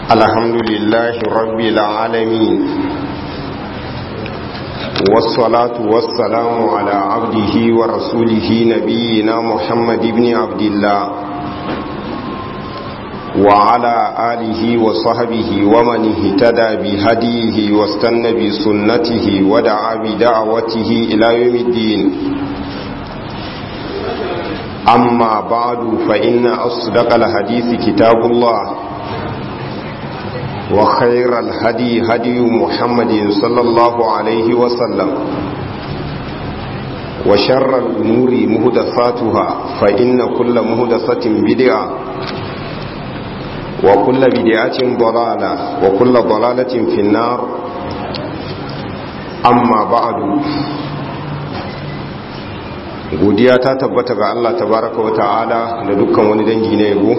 الحمد لله رب العالمين والصلاة والسلام على عبده ورسوله نبينا محمد بن عبد الله وعلى آله وصحبه ومن اهتدى بهديه واستنى بسنته ودعا بدعوته إلى يوم الدين أما بعد فإن أصدق الحديث كتاب الله وخير الهدي هدي محمد صلى الله عليه وسلم وشر الأمور مهدفاتها فإن كل مهدفة بدعة وكل بدعة ضلالة وكل ضلالة في النار أما بعد godiya ta tabbata ga Allah tabaraka wa ta'ala da dukkan wani dangi na yabo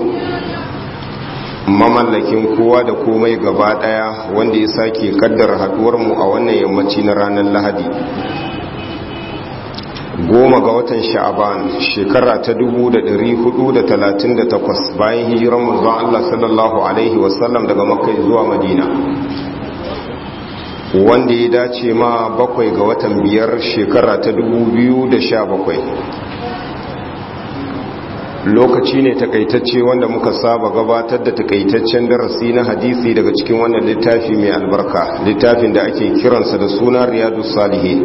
mamallakin kowa da komai gaba daya wanda ya sake kaddara haduwar mu a wannan yammaci na ranar lahadi goma ga watan sha'aban shekara ta 438 bayan hijiran manzon Allah sallallahu alaihi wasallam daga makka zuwa madina wanda ya dace ma bakwai ga watan biyar shekara ta 2017 lokaci ne takaitacce wanda muka saba gabatar da takaitaccen darasi na hadisi daga cikin wannan littafi mai albarka littafin da ake kiransa da suna riyadu salihi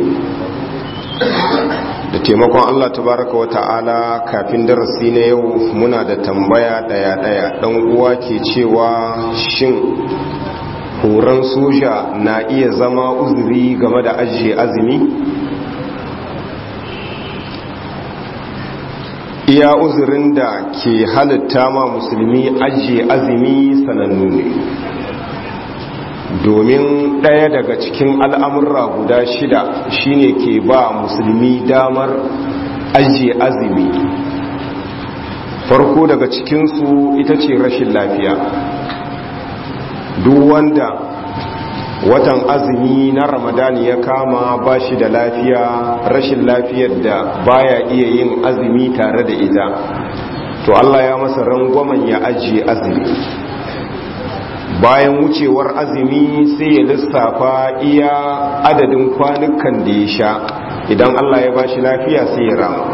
da taimakon allah tabaraka wa ta'ala kafin darasi na yau muna da tambaya daya-daya dan uwa ke cewa shin horon soja na iya zama uzuri game da ajiye azumi iya uzurin da ke halitta ma musulmi ajiye azumi sanannu ne domin ɗaya daga cikin al'amurra guda shida shine ke ba musulmi damar ajiye azumi farko daga cikinsu ita ce rashin lafiya duk wanda watan azumi na ramadani ya kama ba shi da lafiya rashin lafiyar da baya iya yin azumi tare da ita to Allah ya masa rangwamen ya ajiye azumi bayan wucewar azumi sai ya lissafa iya adadin kwanukan da ya sha idan Allah ya ba shi lafiya sai ya rama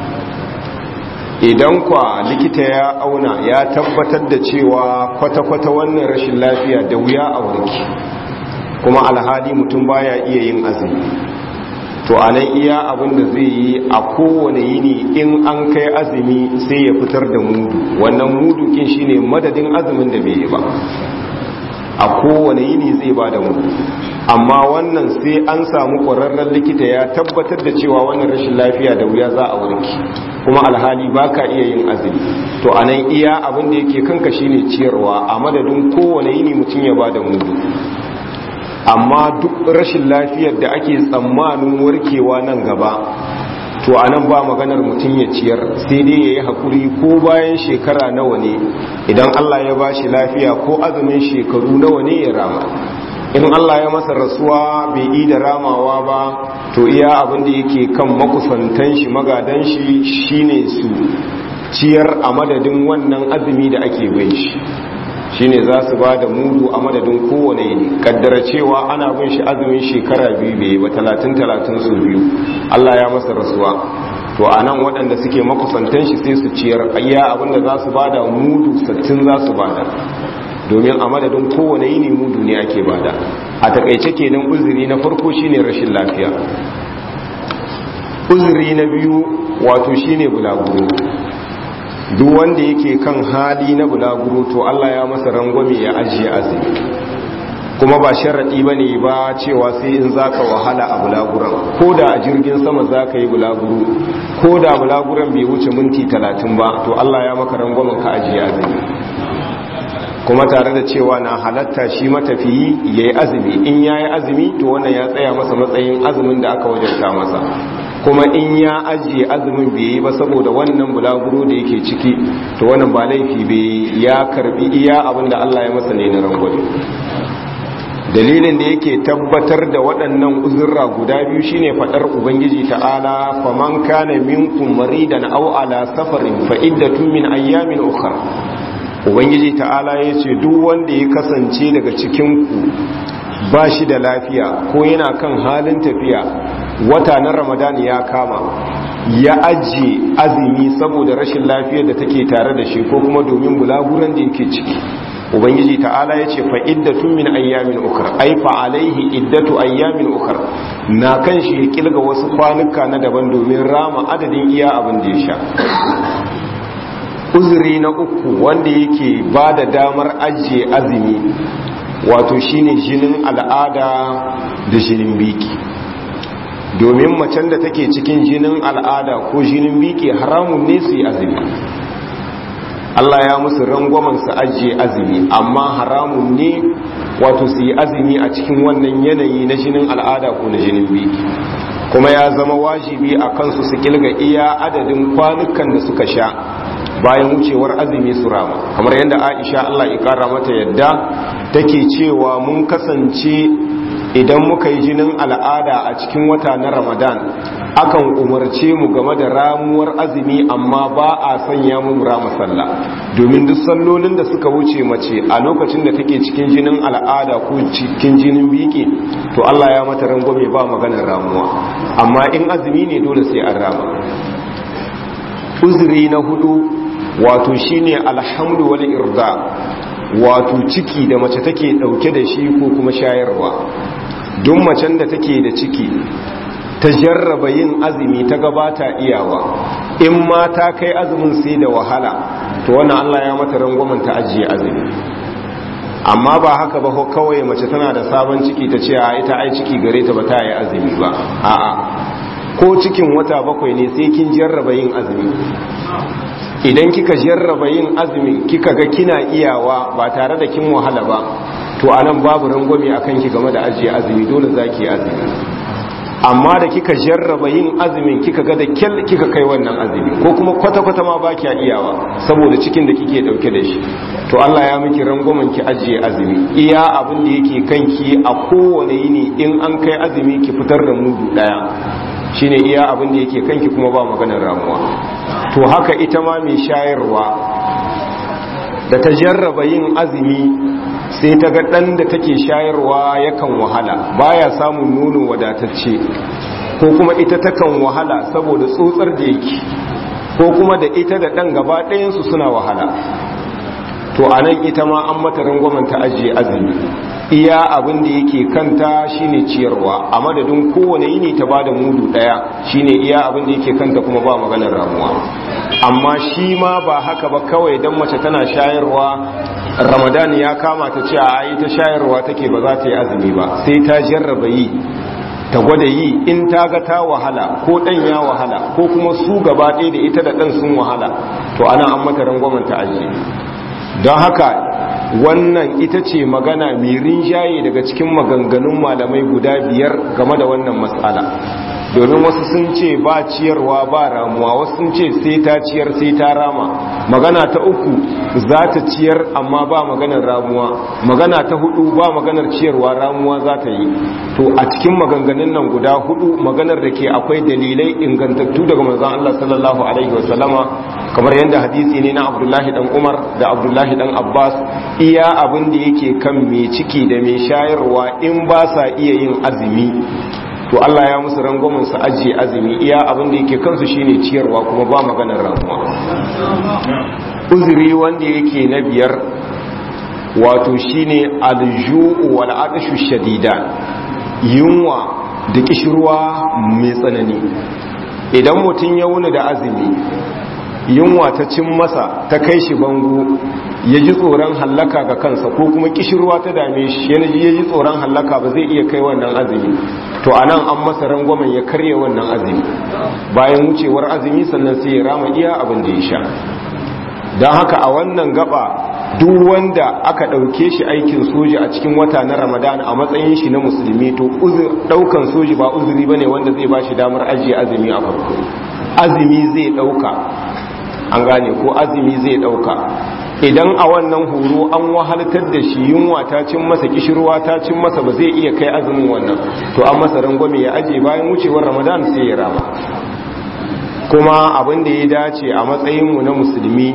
idan kwa likita ya auna ya tabbatar da cewa kwata-kwata wannan rashin lafiya da wuya a warki kuma alhali mutum baya iya yin azumi to a nan iya abin da zai yi a kowane yini in an kai azumi sai ya fitar da mudu wannan mudu kin shine madadin azumin da bai yi ba a kowane yini zai ba da mudu amma wannan sai an samu ƙwararren likita ya tabbatar da cewa wannan rashin lafiya da wuya za a warki kuma alhali ba ka iya yin azumi to a nan iya abin da yake kanka shine ciyarwa a madadin kowane yini mutum ya ba da mudu amma duk rashin lafiyar da ake tsammanin warkewa nan gaba to a nan ba maganar mutum ya ciyar sai dai ya yi haƙuri ko bayan shekara nawa ne idan allah ya ba shi lafiya ko azumin shekaru nawa ne ya rama in Allah ya masa rasuwa bai yi da ramawa ba to iya abin da yake kan makusantan shi magadan shi shine su ciyar a madadin wannan azumi da ake bai shi shine za su ba da mudu a madadin kowane ne kaddara cewa ana bin shi azumin shekara biyu bai ba talatin talatin su biyu Allah ya masa rasuwa to a nan waɗanda suke makusantan shi sai su ciyar iya abin da za su ba da mudu sattin za su ba da domin a madadin kowane yini mudu ne ake bada a takaice kenan uzuri na farko shine rashin lafiya uzuri na biyu wato shine bulaguro duk wanda yake kan hali na bulaguro to Allah ya masa rangwame ya ajiye azumi kuma ba sharaɗi ba ne ba cewa sai in zaka wahala a bulaguran ko da a jirgin sama zaka yi bulaguro ko da bulaguran bai wuce minti talatin ba to Allah ya maka rangwamen ka ajiye azumi kuma tare da cewa na halatta shi matafiyi ya yi azumi in ya yi azumi to wannan ya tsaya masa matsayin azumin da aka wajarta masa kuma in ya ajiye azumin bai yi ba saboda wannan bulaguro da yake ciki to wannan ba laifi bai ya karbi iya abin da Allah ya masa ne na rangwade dalilin da yake tabbatar da waɗannan uzurra guda biyu shine faɗar ubangiji ta'ala faman kana minkum maridan aw ala safarin fa iddatun min ayyamin ukhra ubangiji ta'ala ya ce duk wanda ya kasance daga cikinku ba shi da lafiya ko yana kan halin tafiya wata na ramadan ya kama ya ajiye azumi saboda rashin lafiyar da take tare da shi ko kuma domin bulaguran da yake ciki ubangiji ta'ala ya ce fa iddatun min ayyamin ukar ai fa alaihi iddatu ayyamin ukar na kan shi ya kilga wasu kwanuka na daban domin rama adadin iya abin da ya sha uzuri na uku wanda yake ba da damar ajiye azumi wato shine jinin al'ada da jinin biki domin macen da take cikin jinin al'ada ko jinin biki haramun ne su yi azumi Allah ya musu rangwamen su ajiye azumi amma haramun ne wato su yi azumi a cikin wannan yanayi na jinin al'ada ko na jinin biki kuma ya zama wajibi a kansu su kilga iya adadin kwanukan da suka sha bayan wucewar azumi su rama kamar yadda aisha Allah ya kara mata yadda take cewa mun kasance idan muka yi jinin al'ada a cikin wata na ramadan akan umarce mu game da ramuwar azumi amma ba a sanya mu rama sallah domin duk sallolin da suka wuce mace a lokacin da take cikin jinin al'ada ko cikin jinin biki to Allah ya mata rangwame ba maganar ramuwa amma in azumi ne dole sai an rama uzuri na hudu wato shine alhamdu wal irda wato ciki da mace take dauke da shi ko kuma shayarwa duk macen da take da ciki ta jarraba yin azumi ta gabata iyawa in ma ta kai azumin sai da wahala to wannan Allah ya mata rangwamen ta ajiye azumi amma ba haka ba kawai mace tana da sabon ciki ta ce a ita ai ciki gare ta ba ta yi azumi ba a'a ko cikin wata bakwai ne sai kin jarraba yin azumi idan kika jarraba yin azumin kika ga kina iyawa ba tare da kin wahala ba to anan babu rangwame akan ki game da ajiye azumi dole zaki azumi amma da kika jarraba yin azumin kika ga da kyal kika kai wannan azumi ko kuma kwata-kwata ma ba kiya iyawa saboda cikin da kike dauke da shi to Allah ya miki rangwamen ki ajiye azumi iya abin da yake kanki a kowane yini in an kai azumi ki fitar da mudu daya shine iya abin da yake kanki kuma ba maganar ramuwa to haka ita ma mai shayarwa da ta jarraba yin azumi sai ta ga ɗan da take shayarwa yakan wahala baya samun nono wadatacce ko kuma ita takan wahala saboda tsotsar da yake ko kuma da ita da ɗan gaba ɗayansu suna wahala to a nan ita ma an mata rangwamen ta ajiye azumi iya abin da yake kanta shine ciyarwa a madadin kowane yini ta bada mudu daya shine iya abin da yake kanta kuma ba maganar ramuwa amma shi ma ba haka ba kawai dan mace tana shayarwa ramadan ya kama ta ce a yi ta shayarwa take ba za ta yi azumi ba sai ta jarraba yi ta gwada yi in ta ga ta wahala ko dan ya wahala ko kuma su gaba ɗaya da ita da ɗan sun wahala to ana an mata rangwamen ta ajiye don haka wannan ita ce magana mai rinjaye daga cikin maganganun malamai guda biyar game da wannan matsala domin wasu sun ce ba ciyarwa ba ramuwa wasu sun ce sai ta ciyar sai ta rama magana ta uku za ta ciyar amma ba maganar ramuwa magana ta hudu ba maganar ciyarwa ramuwa za ta yi to a cikin maganganun nan guda hudu maganar da ke akwai dalilai ingantattu daga manzon Allah sallallahu alaihi wasallama kamar yadda hadisi ne na Abdullahi dan Umar da Abdullahi dan Abbas iya abin da yake kan mai ciki da mai shayarwa in ba sa iya yin azumi to Allah ya musu rangwamin su ajiye azumi iya abin da yake kansu shine ciyarwa kuma ba maganar ramuwa uzuri wanda yake na biyar wato shine alju'u wal atshu shadida yunwa da kishirwa mai tsanani idan mutum ya wuni da azumi yunwa ta cin masa ta kai shi bango ya ji tsoron hallaka ga kansa ko kuma kishirwa ta dame shi ya ji tsoron hallaka ba zai iya kai wannan azumi to anan an masa rangwamen ya karya wannan azumi bayan wucewar azumi sannan sai ya rama iya abin da ya sha don haka a wannan gaba duk wanda aka ɗauke shi aikin soji a cikin wata na ramadan a matsayin shi na musulmi to ɗaukan soji ba uzuri ba ne wanda zai ba shi damar ajiye azumi a farko azumi zai ɗauka an gane ko azumi zai ɗauka idan a wannan horo an wahaltar da shi yunwa ta cin masa kishirwa ta cin masa ba zai iya kai azumin wannan to an masa rangwame ya aje bayan wucewar ramadan sai ya rama kuma abin da ya dace a matsayinmu na musulmi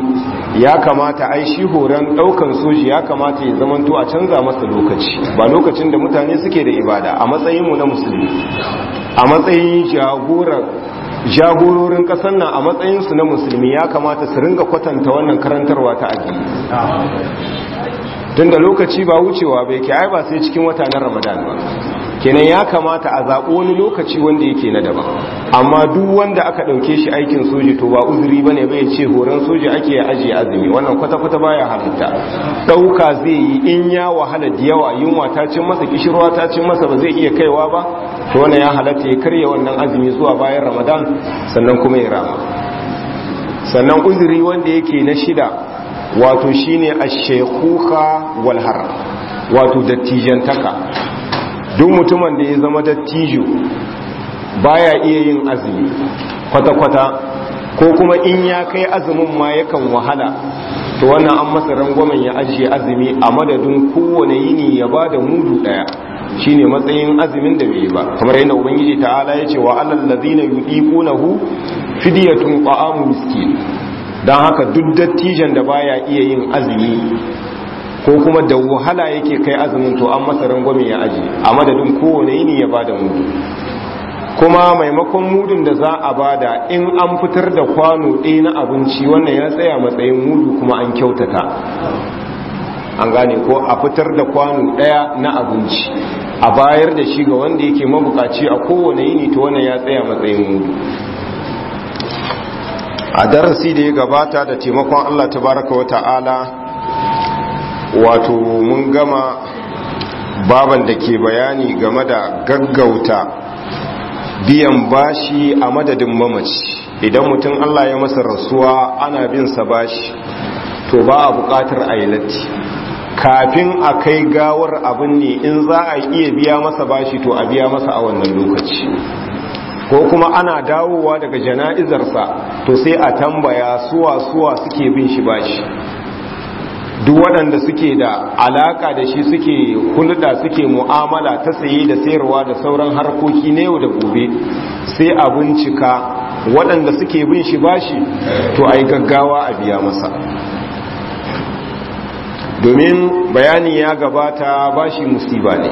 ya kamata ai shi horon daukan soji ya kamata ya zamanto a canza masa lokaci ba lokacin da mutane suke da ibada a matsayinmu na musulmi a matsayin jagoran jagororin kasar nan a matsayinsu na musulmi ya kamata su ringa kwatanta wannan karantarwa ta addini tun da lokaci ba wucewa bai ke ai ba sai cikin wata na ramadan ba kenan ya kamata a zaɓi wani lokaci wanda yake na daban amma duk wanda aka ɗauke shi aikin soji to ba uzuri bane bai ce horon soji ake ya ajiye azumi wannan kwata-kwata baya halitta ɗauka zai yi in ya wahala da yawa yunwa ta cin masa kishirwa ta cin masa ba zai iya kaiwa ba to wannan ya halatta ya karya wannan azumi zuwa bayan ramadan sannan kuma ya rama sannan uzuri wanda yake na shida wato shine ash-shaykhuka wal har wato dattijantaka duk mutumin da ya zama dattijo baya iya yin azumi kwata-kwata ko kuma in ya kai azumin ma yakan wahala to wannan an masa rangwamen ya ajiye azumi a madadin kowane yini ya ba da mudu daya shine matsayin azumin da bai ba kamar yadda ubangiji ta'ala ya ce wa alal ladina yudiqunahu fidyatun ta'amu miskin dan haka duk dattijan da baya iya yin azumi ko kuma da wahala yake kai azumin to an masa rangwame ya aji a madadin kowane yini ya bada mudu kuma maimakon mudun da za a bada in an fitar da kwano ɗaya na abinci wannan ya tsaya matsayin mudu kuma an kyautata an gane ko a fitar da kwano ɗaya na abinci a bayar da shi ga wanda yake mabukaci a kowane yini to wannan ya tsaya matsayin mudu a darasi da ya gabata da taimakon Allah tabaraka wa ta'ala wato mun gama baban da ke bayani game da gaggauta biyan bashi a madadin mamaci idan mutum Allah ya masa rasuwa ana bin sa bashi to ba a bukatar ailati kafin a kai gawar abin ne in za a iya biya masa bashi to a biya masa a wannan lokaci ko kuma ana dawowa daga jana'izarsa to sai a tambaya suwa suwa suke bin shi bashi duk waɗanda suke da alaka da shi suke hulɗa suke mu'amala ta saye da sayarwa da sauran harkoki na yau da gobe sai a bincika waɗanda suke bin shi bashi to a yi gaggawa a biya masa domin bayani ya gabata bashi musiba ne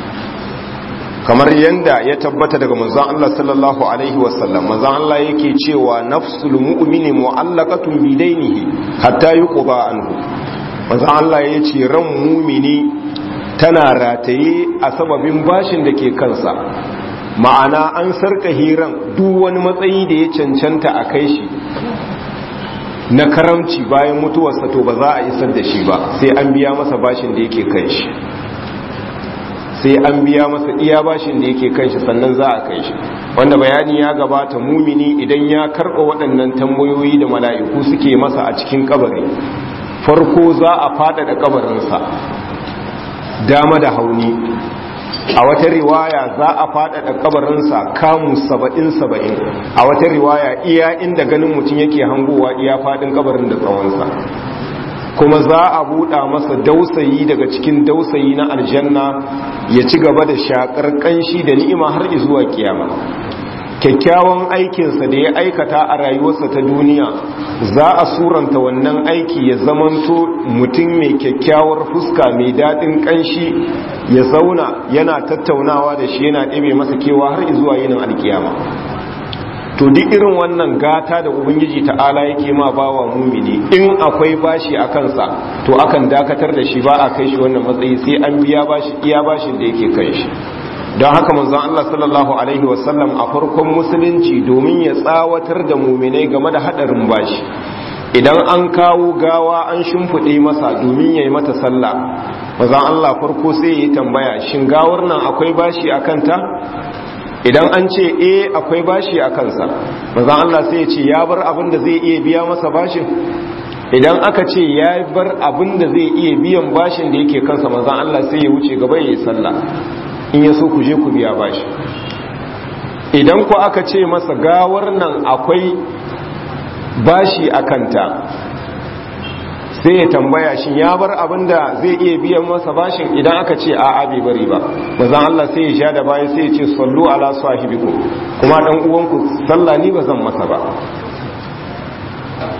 kamar yadda ya tabbata daga manzon Allah sallallahu alaihi wasallam manzon Allah yake cewa nafsul mu'mini mu'allaqatun bidainihi hatta yuqda anhu manzon Allah yace ran mu'mini tana rataye a sababin bashin da ke kansa ma'ana an sarka hiran duk wani matsayi da ya cancanta a kai shi na karamci bayan mutuwarsa to ba za a isar da shi ba sai an biya masa bashin da yake kai shi sai an biya masa iya bashin da yake kai shi sannan za a kai shi wanda bayani ya gabata mumini idan ya karɓa waɗannan tambayoyi da mala'iku suke masa a cikin kabari farko za a faɗaɗa kabarinsa dama da hauni a wata riwaya za a faɗaɗa kabarinsa kamu saba'in saba'in a wata riwaya iya inda ganin mutum yake hangowa iya faɗin kabarin da tsawonsa kuma za a buɗa masa dausayi daga cikin dausayi na aljanna ya ci gaba da shakar ƙanshi da ni'ima har zuwa kiyama kyakkyawan aikinsa da ya aikata a rayuwarsa ta duniya za a suranta wannan aiki ya zamanto mutum mai kyakkyawar fuska mai daɗin ƙanshi ya zauna yana tattaunawa da shi yana ɗebe masa kewa har zuwa yinin alkiyama to duk irin wannan gata da ubangiji ta'ala yake ma bawa mumini in akwai bashi a kansa to akan dakatar da shi ba a kai shi wannan matsayi sai an biya bashi iya bashin da yake kai shi don haka manzon Allah sallallahu alaihi wasallam a farkon musulunci domin ya tsawatar da muminai game da hadarin bashi idan an kawo gawa an shimfiɗe masa domin ya yi mata sallah manzon Allah farko sai ya tambaya shin gawar nan akwai bashi a kanta idan an ce e akwai bashi a kansa manzon Allah sai ya ce ya bar abin da zai iya biya masa bashin idan aka ce ya bar abin da zai iya biyan bashin da yake kansa manzon Allah sai ya wuce gaba ya yi sallah in ya so ku je ku biya bashi idan ku aka ce masa gawar nan akwai bashi a kanta sai ya tambaya shin ya bar abin da zai iya biyan masa bashin idan aka ce a bai bari ba mazan Allah sai ya sha da baya sai ya ce sallu ala sahibikum kuma dan uwanku sallah ni ba zan masa ba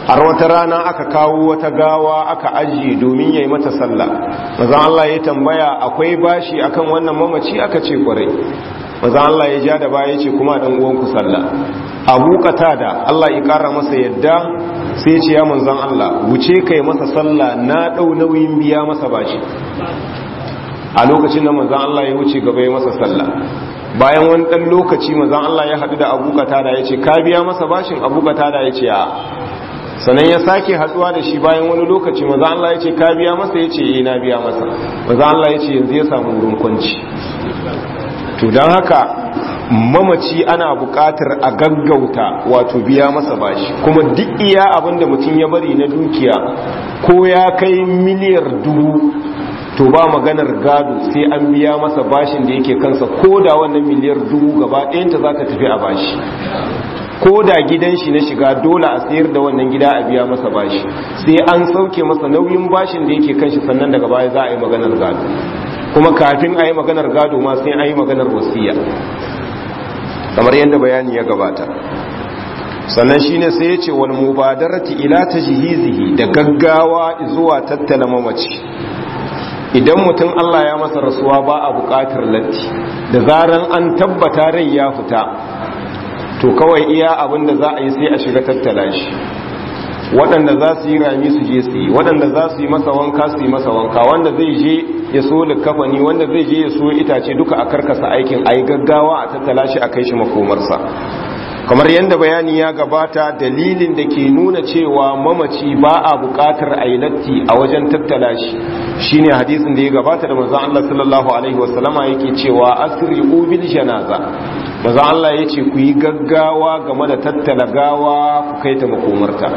har wata rana aka kawo wata gawa aka ajiye domin ya yi mata sallah mazan Allah ya tambaya akwai bashi akan wannan mamaci aka ce kwarai mazan Allah ya ja da baya ce kuma dan uwanku sallah abu da Allah ya kara masa yadda sai ce ya manzan Allah wuce kai masa sallah na dau nauyin biya masa bashi a lokacin da manzan Allah ya wuce gaba ya masa sallah bayan wani dan lokaci manzan Allah ya haɗu da abu da ya ce ka biya masa bashin abu da ya ce a sannan ya sake haduwa da shi bayan wani lokaci maza Allah ya ce ka biya masa ya ce yi na biya masa maza Allah ya ce yanzu ya samu wurin kwanci to don haka mamaci ana bukatar a gaggauta wato biya masa bashi kuma duk iya abinda mutum ya bari na dukiya ko ya kai miliyar dubu to ba maganar gado sai an biya masa bashin da yake kansa ko da wannan miliyar dubu gaba ɗayanta za ta tafi a bashi ko da gidan shi na shiga dole a sayar da wannan gida a biya masa bashi sai an sauke masa nauyin bashin da yake kan shi sannan daga baya za a yi maganar gado kuma kafin a yi maganar gado ma sai an yi maganar wasiya kamar yadda bayani ya gabata sannan shine sai ya ce wal mubadarati ila tajhizihi da gaggawa zuwa tattala mamaci idan mutum Allah ya masa rasuwa ba a buƙatar latti da zaran an tabbata rai ya fita to kawai iya abin da za a yi sai a shiga tattala shi waɗanda za su yi rami su je su yi waɗanda za su yi masa wanka su yi masa wanka wanda zai je ya so likafani wanda zai je ya so itace duka a karkasa aikin a yi gaggawa a tattala shi a kai shi makomarsa kamar yadda bayani ya gabata dalilin da ke nuna cewa mamaci ba a buƙatar a yi latti a wajen tattala shi shine hadisin da ya gabata da manzon Allah sallallahu alaihi wasallama yake cewa asri bil janaza manzon Allah yace ku yi gaggawa game da tattala gawa ku kai ta makomarta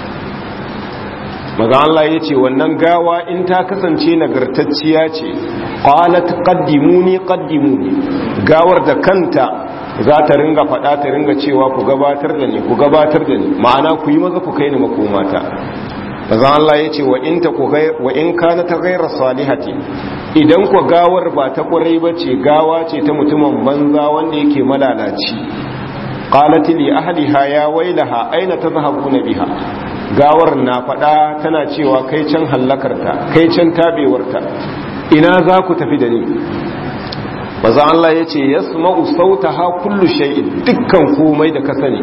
manzon Allah yace wannan gawa in ta kasance nagartacciya ce qalat qaddimuni qaddimuni gawar da kanta za ta ringa faɗa ta ringa cewa ku gabatar da ni ku gabatar da ni ma'ana ku yi maza ku kai ni makomata bazan Allah ya ce wa in kana ta gaira salihati idan ku gawar ba ta kwarai ba ce gawa ce ta mutumin banza wanda yake malalaci qalat li ahliha ya wailaha aina tadhhabuna biha gawar na faɗa tana cewa kai can hallakarta kai can tabewarta ina za ku tafi da ni maza Allah ya ce ya sma'u sauta ha kullu shay'in dukkan komai da ka sani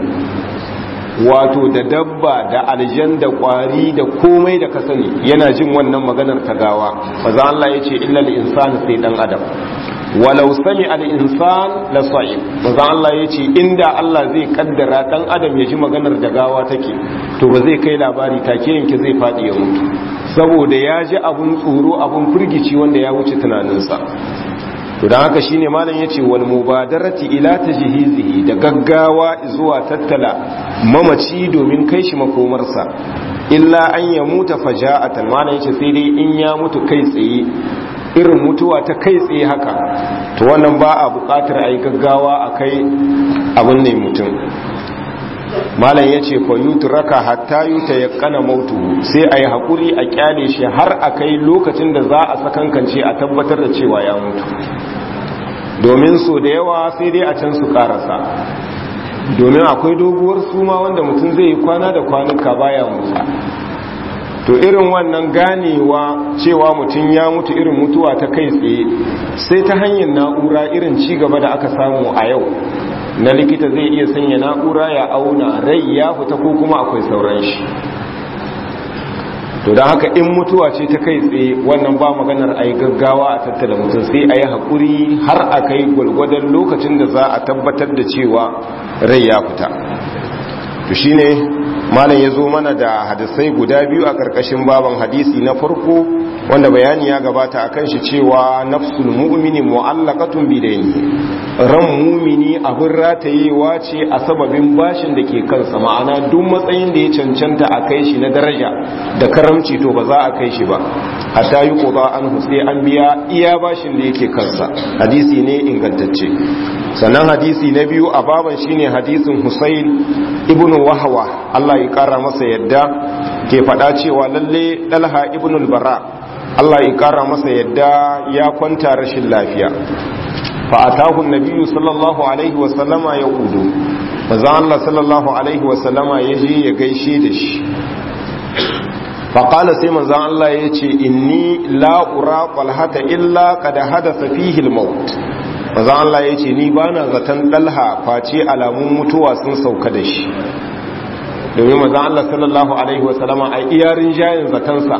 wato da dabba da aljan da kwari da komai da ka sani yana jin wannan maganar ta gawa maza Allah ya ce illal insani sai dan adam walau sami al insan la sa'ib maza Allah ya ce inda Allah zai kaddara dan adam ya ji maganar da gawa take to ba zai kai labari take yanke zai fadi ya mutu saboda ya ji abun tsoro abun firgici wanda ya wuce tunaninsa to dan haka shine malam yace wal mubadarati ila tajhizihi da gaggawa zuwa tattala mamaci domin kai shi makomarsa illa an ya muta faja'atan malam yace sai dai in ya mutu kai tsaye irin mutuwa ta kai tsaye haka to wannan ba a buƙatar ayi gaggawa akai abin ne mutum malam yace fa yutraka hatta yutayaqqana mautu sai ayi hakuri a kyale shi har akai lokacin da za a sakankance a tabbatar da cewa ya mutu domin so da yawa sai dai a can su karasa domin akwai doguwar suma wanda mutum zai yi kwana da kwanuka baya mutu to irin wannan ganewa cewa mutum ya mutu irin mutuwa ta kai tsaye sai ta hanyar na'ura irin ci gaba da aka samu a yau na likita zai iya sanya na'ura ya auna rai ya fita ko kuma akwai sauran shi to don haka in mutuwa ce ta kai tsaye wannan ba maganar a yi gaggawa a tattala mutum sai a yi haƙuri har a kai gwalgwadon lokacin da za a tabbatar da cewa rai ya fita to shine malam ya zo mana da hadisai guda biyu a ƙarƙashin baban hadisi na farko wanda bayani ya gabata a kan shi cewa nafsul mu'mini mu'allaqatun bidaini ran mumini abin ratayewa ce a sababin bashin da ke kansa ma'ana duk matsayin da ya cancanta a kai shi na daraja da karamci to ba za a kai shi ba hatta yi ƙoba an sai an biya iya bashin da yake kansa hadisi ne ingantacce sannan hadisi na biyu a baban shine hadisin Husayn ibn Wahwa Allah ya kara masa yadda ke faɗa cewa lalle Dalha ibn al-Bara Allah ya kara masa yadda ya kwanta rashin lafiya fa atahu an-nabiyyu sallallahu alaihi wa sallama ya udu maza Allah sallallahu alaihi wasallama ya je ya gaishe da shi faƙala sai manzan Allah ya ce inni la'ura ƙwalhata illa kada hadasa fihil maut manzan Allah ya ce ni ba na zaton ɗalha face alamun mutuwa sun sauka da shi domin manzan Allah sallallahu alaihi wasallama a iyarin jayin zatonsa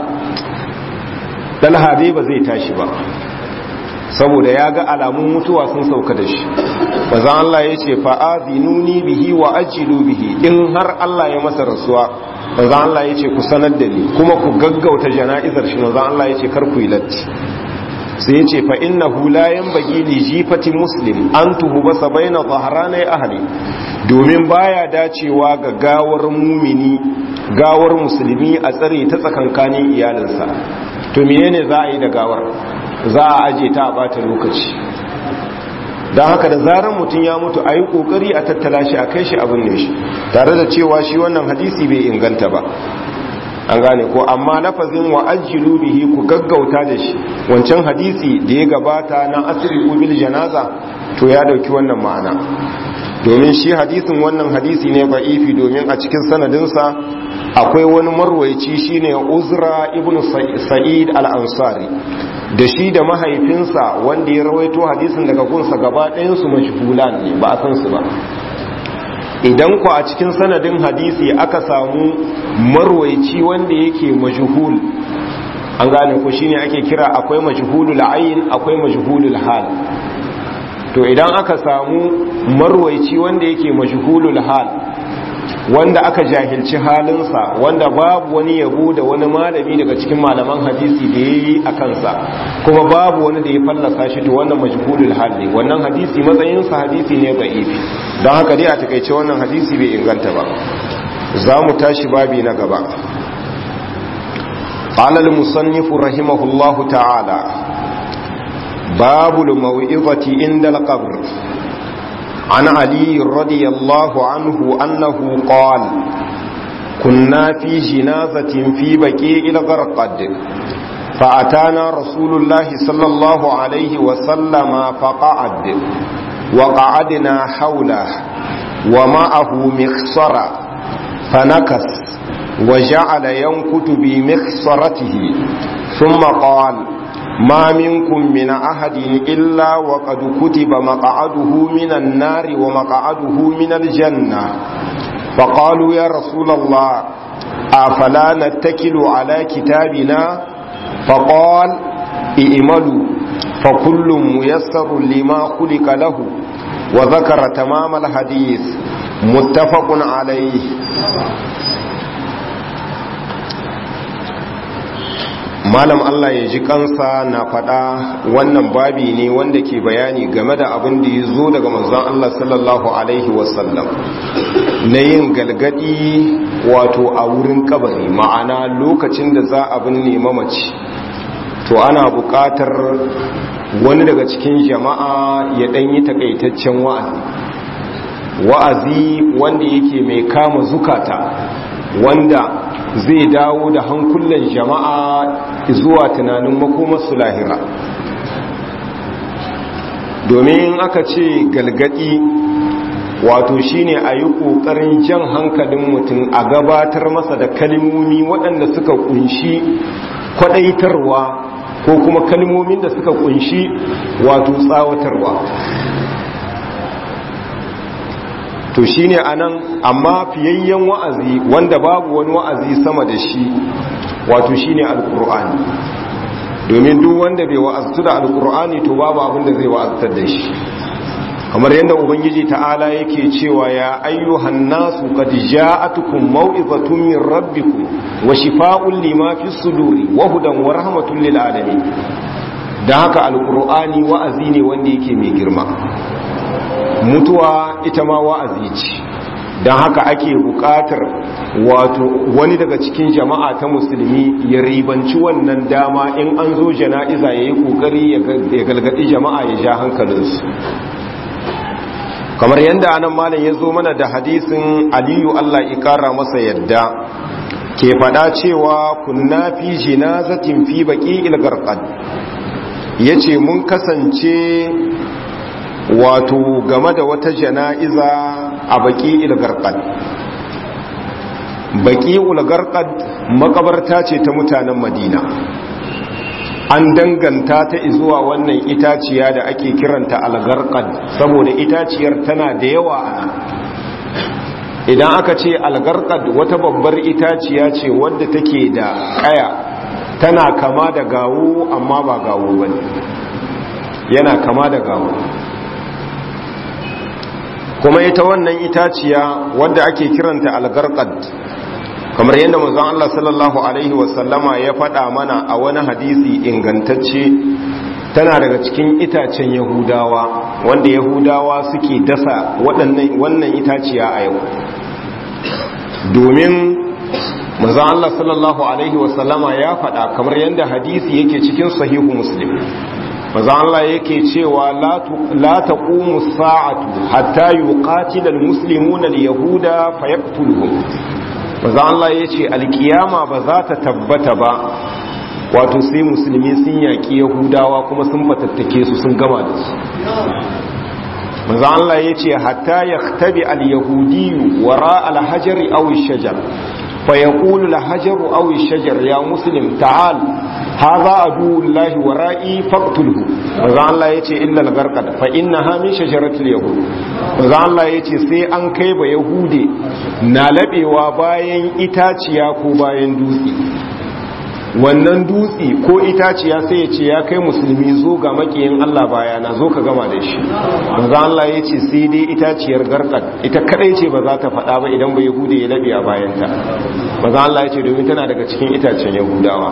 ɗalha dai ba zai tashi ba saboda ya ga alamun mutuwa sun sauka da shi manzan Allah ya ce fa'azinuni bihi wa ajilu bihi in har Allah ya masa rasuwa manzo Allah ya ce ku sanar da ni kuma ku gaggauta jana'izar shi manzo Allah ya ce kar ku yi latti sai ya ce fa innahu la yanbaghi li jifati muslim an tuhuba baina dhahrani ahli domin baya dacewa ga gawar mumini gawar musulmi a tsare ta tsakankanin iyalinsa to menene za a yi da gawar za a aje ta a bata lokaci don haka da zarar mutum ya mutu a yi kokari a tattala shi a kai shi abin ne shi tare da cewa shi wannan hadisi bai inganta ba an gane ko amma lafazin wa ajilu bihi ku gaggauta da shi wancan hadisi da ya gabata na asiri ubil janaza to ya dauki wannan ma'ana domin shi hadisin wannan hadisi ne ba'ifi domin a cikin sanadinsa akwai wani marwaici shine uzra ibn sa'id al-ansari da shi da mahaifinsa wanda ya rawaito hadisin daga gunsa gaba ɗayansu majhulan ne ba a san su ba idan ku a cikin sanadin hadisi aka samu marwaici wanda yake majhul an gane ku shine ake kira akwai majhulul ayin akwai majhulul hal to idan aka samu marwaici wanda yake majhulul hal wanda aka jahilci halinsa wanda babu wani yabo da wani malami daga cikin malaman hadisi da ya yi a kansa kuma babu wani da ya fallasa shi to wannan majhulul hal ne wannan hadisi matsayinsa hadisi ne da'ifi don haka dai a takaice wannan hadisi bai inganta ba za mu tashi babi na gaba قال المصنف رحمه الله تعالى باب الموعظة عند القبر عن علي رضي الله عنه أنه قال كنا في جنازة في بكيء الغرقد فأتانا رسول الله صلى الله عليه وسلم فقعد وقعدنا حوله ومعه مخصرة فنكس وجعل ينكت بمخصرته ثم قال ما منكم من أحد إلا وقد كتب مقعده من النار ومقعده من الجنة فقالوا يا رسول الله أفلا نتكل على كتابنا فقال ائملوا فكل ميسر لما خلق له وذكر تمام الحديث متفق عليه malam Allah ya ji kansa na faɗa wannan babi ne wanda ke bayani game da abin da ya zo daga manzon Allah sallallahu alaihi wasallam na yin galgadi wato a wurin kabari ma'ana lokacin da za a binne mamaci to ana buƙatar wani daga cikin jama'a ya ɗan yi takaitaccen wa'azi wa'azi wanda yake mai kama zukata wanda zai dawo da hankulan jama'a zuwa tunanin makomarsu lahira domin aka ce galgadi wato shine a yi ƙoƙarin jan hankalin mutum a gabatar masa da kalmomi waɗanda suka kunshi kwaɗaitarwa ko kuma kalmomin da suka kunshi wato tsawatarwa to shine anan amma fiyayyen wa'azi wanda babu wani wa'azi sama da shi wato shine alqur'ani domin duk wanda bai wa'aztu da alqur'ani to babu abin da zai wa'aztar da shi kamar yadda ubangiji ta'ala yake cewa ya ayyuhan nasu qad ja'atukum maw'izatun min rabbikum wa shifaa'un lima fis suduri wa hudan wa rahmatun lil alamin dan haka alqur'ani wa'azi ne wanda yake mai girma mutuwa ita ma wa'azi ce don haka ake buƙatar wato wani daga cikin jama'a ta musulmi ya ribanci wannan dama in an zo jana'iza ya yi ƙoƙari ya galgadi jama'a ya ja hankalinsu kamar yadda anan malam ya zo mana da hadisin aliyu allah ikara masa yadda ke faɗa cewa kunna fi jinazatin fi baƙi ilgarƙad ya ce mun kasance wato game da wata jana'iza a baki ilgarkad baki ulgarkad makabarta ce ta mutanen madina an danganta ta zuwa wannan itaciya da ake kiranta algarkad saboda itaciyar tana da yawa a nan idan aka ce algarkad wata babbar itaciya ce wadda take da kaya tana kama da gawo amma ba gawo ba ne yana kama da gawo kuma ita wannan itaciya wadda ake kiranta algarkad kamar yadda manzon Allah sallallahu alaihi wasallama ya faɗa mana a wani hadisi ingantacce tana daga cikin itacen yahudawa wanda yahudawa suke dasa wannan itaciya a yau domin manzon Allah sallallahu alaihi wasallama ya faɗa kamar yadda hadisi yake cikin sahihu muslim manzon Allah yake cewa la taqumu sa'atu hatta yuqatila almuslimuna alyahuda fayaqtuluhum manzon Allah yace alkiyama ba za ta tabbata ba wato sai musulmi sun yaki yahudawa kuma sun fatattake su sun gama da su manzo Allah yace hatta yaktabi al-yahudi wara al-hajar aw ash-shajar فيقول الحجر أو الشجر يا مسلم تعال هذا عدو الله ورائي فاقتله وذا الله يتي إلا الغرقد فإنها من شجرة اليهود وذا الله يتي سي أن كيب يهودي نالبي وباين إتاتيا كوباين دوسي wannan dutse ko itaciya sai ya ce ya kai musulmi zo ga makiyin Allah bayana zo ka gama da shi manzo Allah ya ce sai dai itaciyar garkat ita kadai ce ba za ta faɗa ba idan ba yahude ya labi a bayanta manzo Allah ya ce domin tana daga cikin itacen yahudawa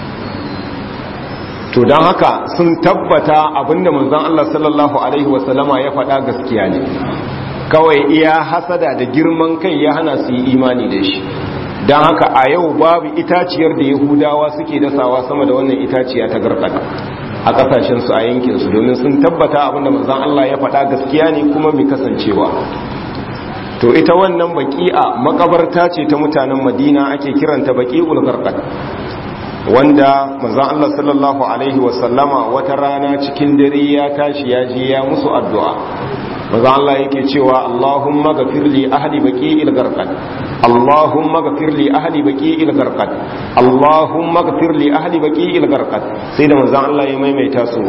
to don haka sun tabbata abinda manzon Allah sallallahu alaihi wasallama ya faɗa gaskiya ne kawai iya hasada da girman kai ya hana su yi imani da shi don haka a yau babu itaciyar da yahudawa suke dasawa sama da wannan itaciya ta garkada a kasashensu a yankinsu domin sun tabbata abinda manzan Allah ya faɗa gaskiya ne kuma mai kasancewa to ita wannan baki'a makabarta ce ta mutanen madina ake kiranta baki'ul garkad wanda manzan Allah sallallahu alaihi wasallama wata rana cikin dare ya tashi ya je ya musu addu'a manzan Allah yake cewa Allahumma gafir li ahli baqi'il garqad Allahumma gafir li ahli baqi'il garqad Allahumma gafir li ahli baqi'il garqad sai da manzan Allah ya maimaita su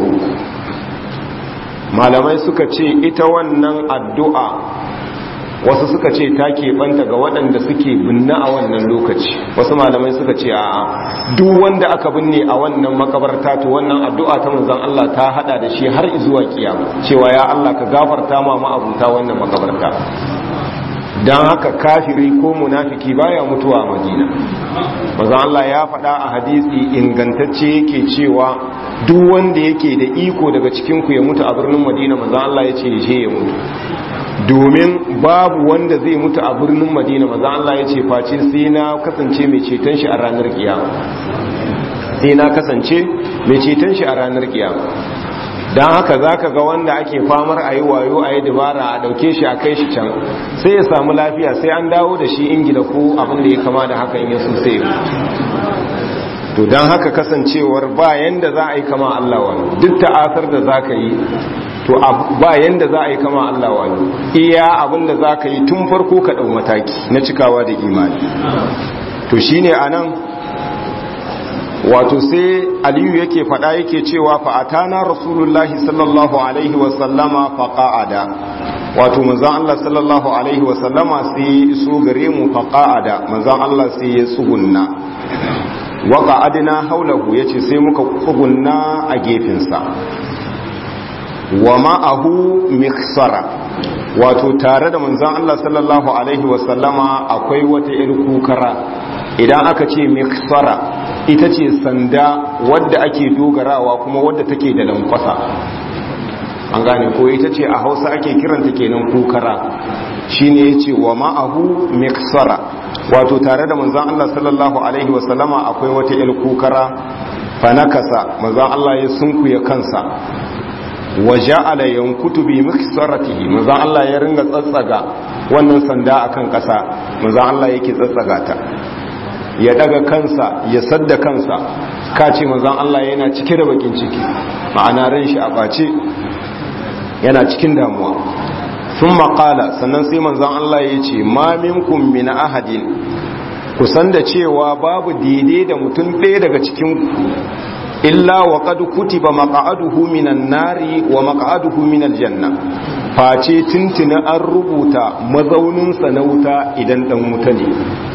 malamai suka ce ita wannan addu'a wasu suka ce ta keɓanta ga waɗanda suke binne a wannan lokaci wasu malamai suka ce a duk wanda aka binne a wannan makabarta to wannan addu'a ta manzon Allah ta hada da shi har zuwa kiyama cewa ya Allah ka gafarta ma ma'abuta wannan makabarta dan haka kafiri ko munafiki baya mutuwa a Madina manzon Allah ya faɗa a hadisi ingantacce yake cewa duk wanda yake da iko daga cikin ku ya mutu a birnin Madina manzon Allah ya ce je ya mutu domin babu wanda zai mutu a birnin madina maza Allah ya ce face sai na kasance mai ceton shi a ranar kiyama sai na kasance mai ceton shi a ranar kiyama don haka za ka ga wanda ake famar a yi wayo a yi dabara a dauke shi a kai shi can sai ya samu lafiya sai an dawo da shi ingila ko abin da ya kama da haka in yasu sai to don haka kasancewar ba yanda za a yi kama Allah wani duk ta'asar da za ka yi to ba yanda za a yi kama Allah wani iya abinda za ka yi tun farko ka ɗau mataki na cikawa da imani to shi ne a nan wato sai aliyu yake faɗa yake cewa fa'atana rasulullahi sallallahu alaihi wasallama faƙa'ada wato manzan Allah sallallahu alaihi wasallama sai ya iso gare mu faƙa'ada manzan Allah sai ya tsugunna waka adina haulahu ya ce sai muka tsugunna a gefensa wa ma'ahu miksara wato tare da manzan Allah sallallahu Alaihi wasallama akwai wata ‘yar kukara idan aka ce miksara ita ce sanda wadda ake dogarawa kuma wadda take da lankwasa an gane ko ita ce a hausa ake kiranta kenan kukara shine ya ce wa ma'ahu miksara wato tare da manzan Allah sallallahu Alaihi wasallama akwai wata ‘yar kukara fanakasa manzan Allah ya sunkuya kansa wa ja'ala yankutu bi miksaratihi manzo Allah ya ringa tsatsaga wannan sanda akan kasa manzo Allah yake tsatsaga ta ya daga kansa ya sadda kansa kace manzo Allah yana cike da bakin ciki ma'ana ran shi a bace yana cikin damuwa sun maƙala sannan sai manzan Allah ya ce ma minkum min ahadin kusan da cewa babu daidai da mutum ɗaya daga cikin illa wa qad kutiba maq'aduhu minan nari wa maq'aduhu minal janna face tuntuna an rubuta mazaunin sa na wuta idan dan wuta ne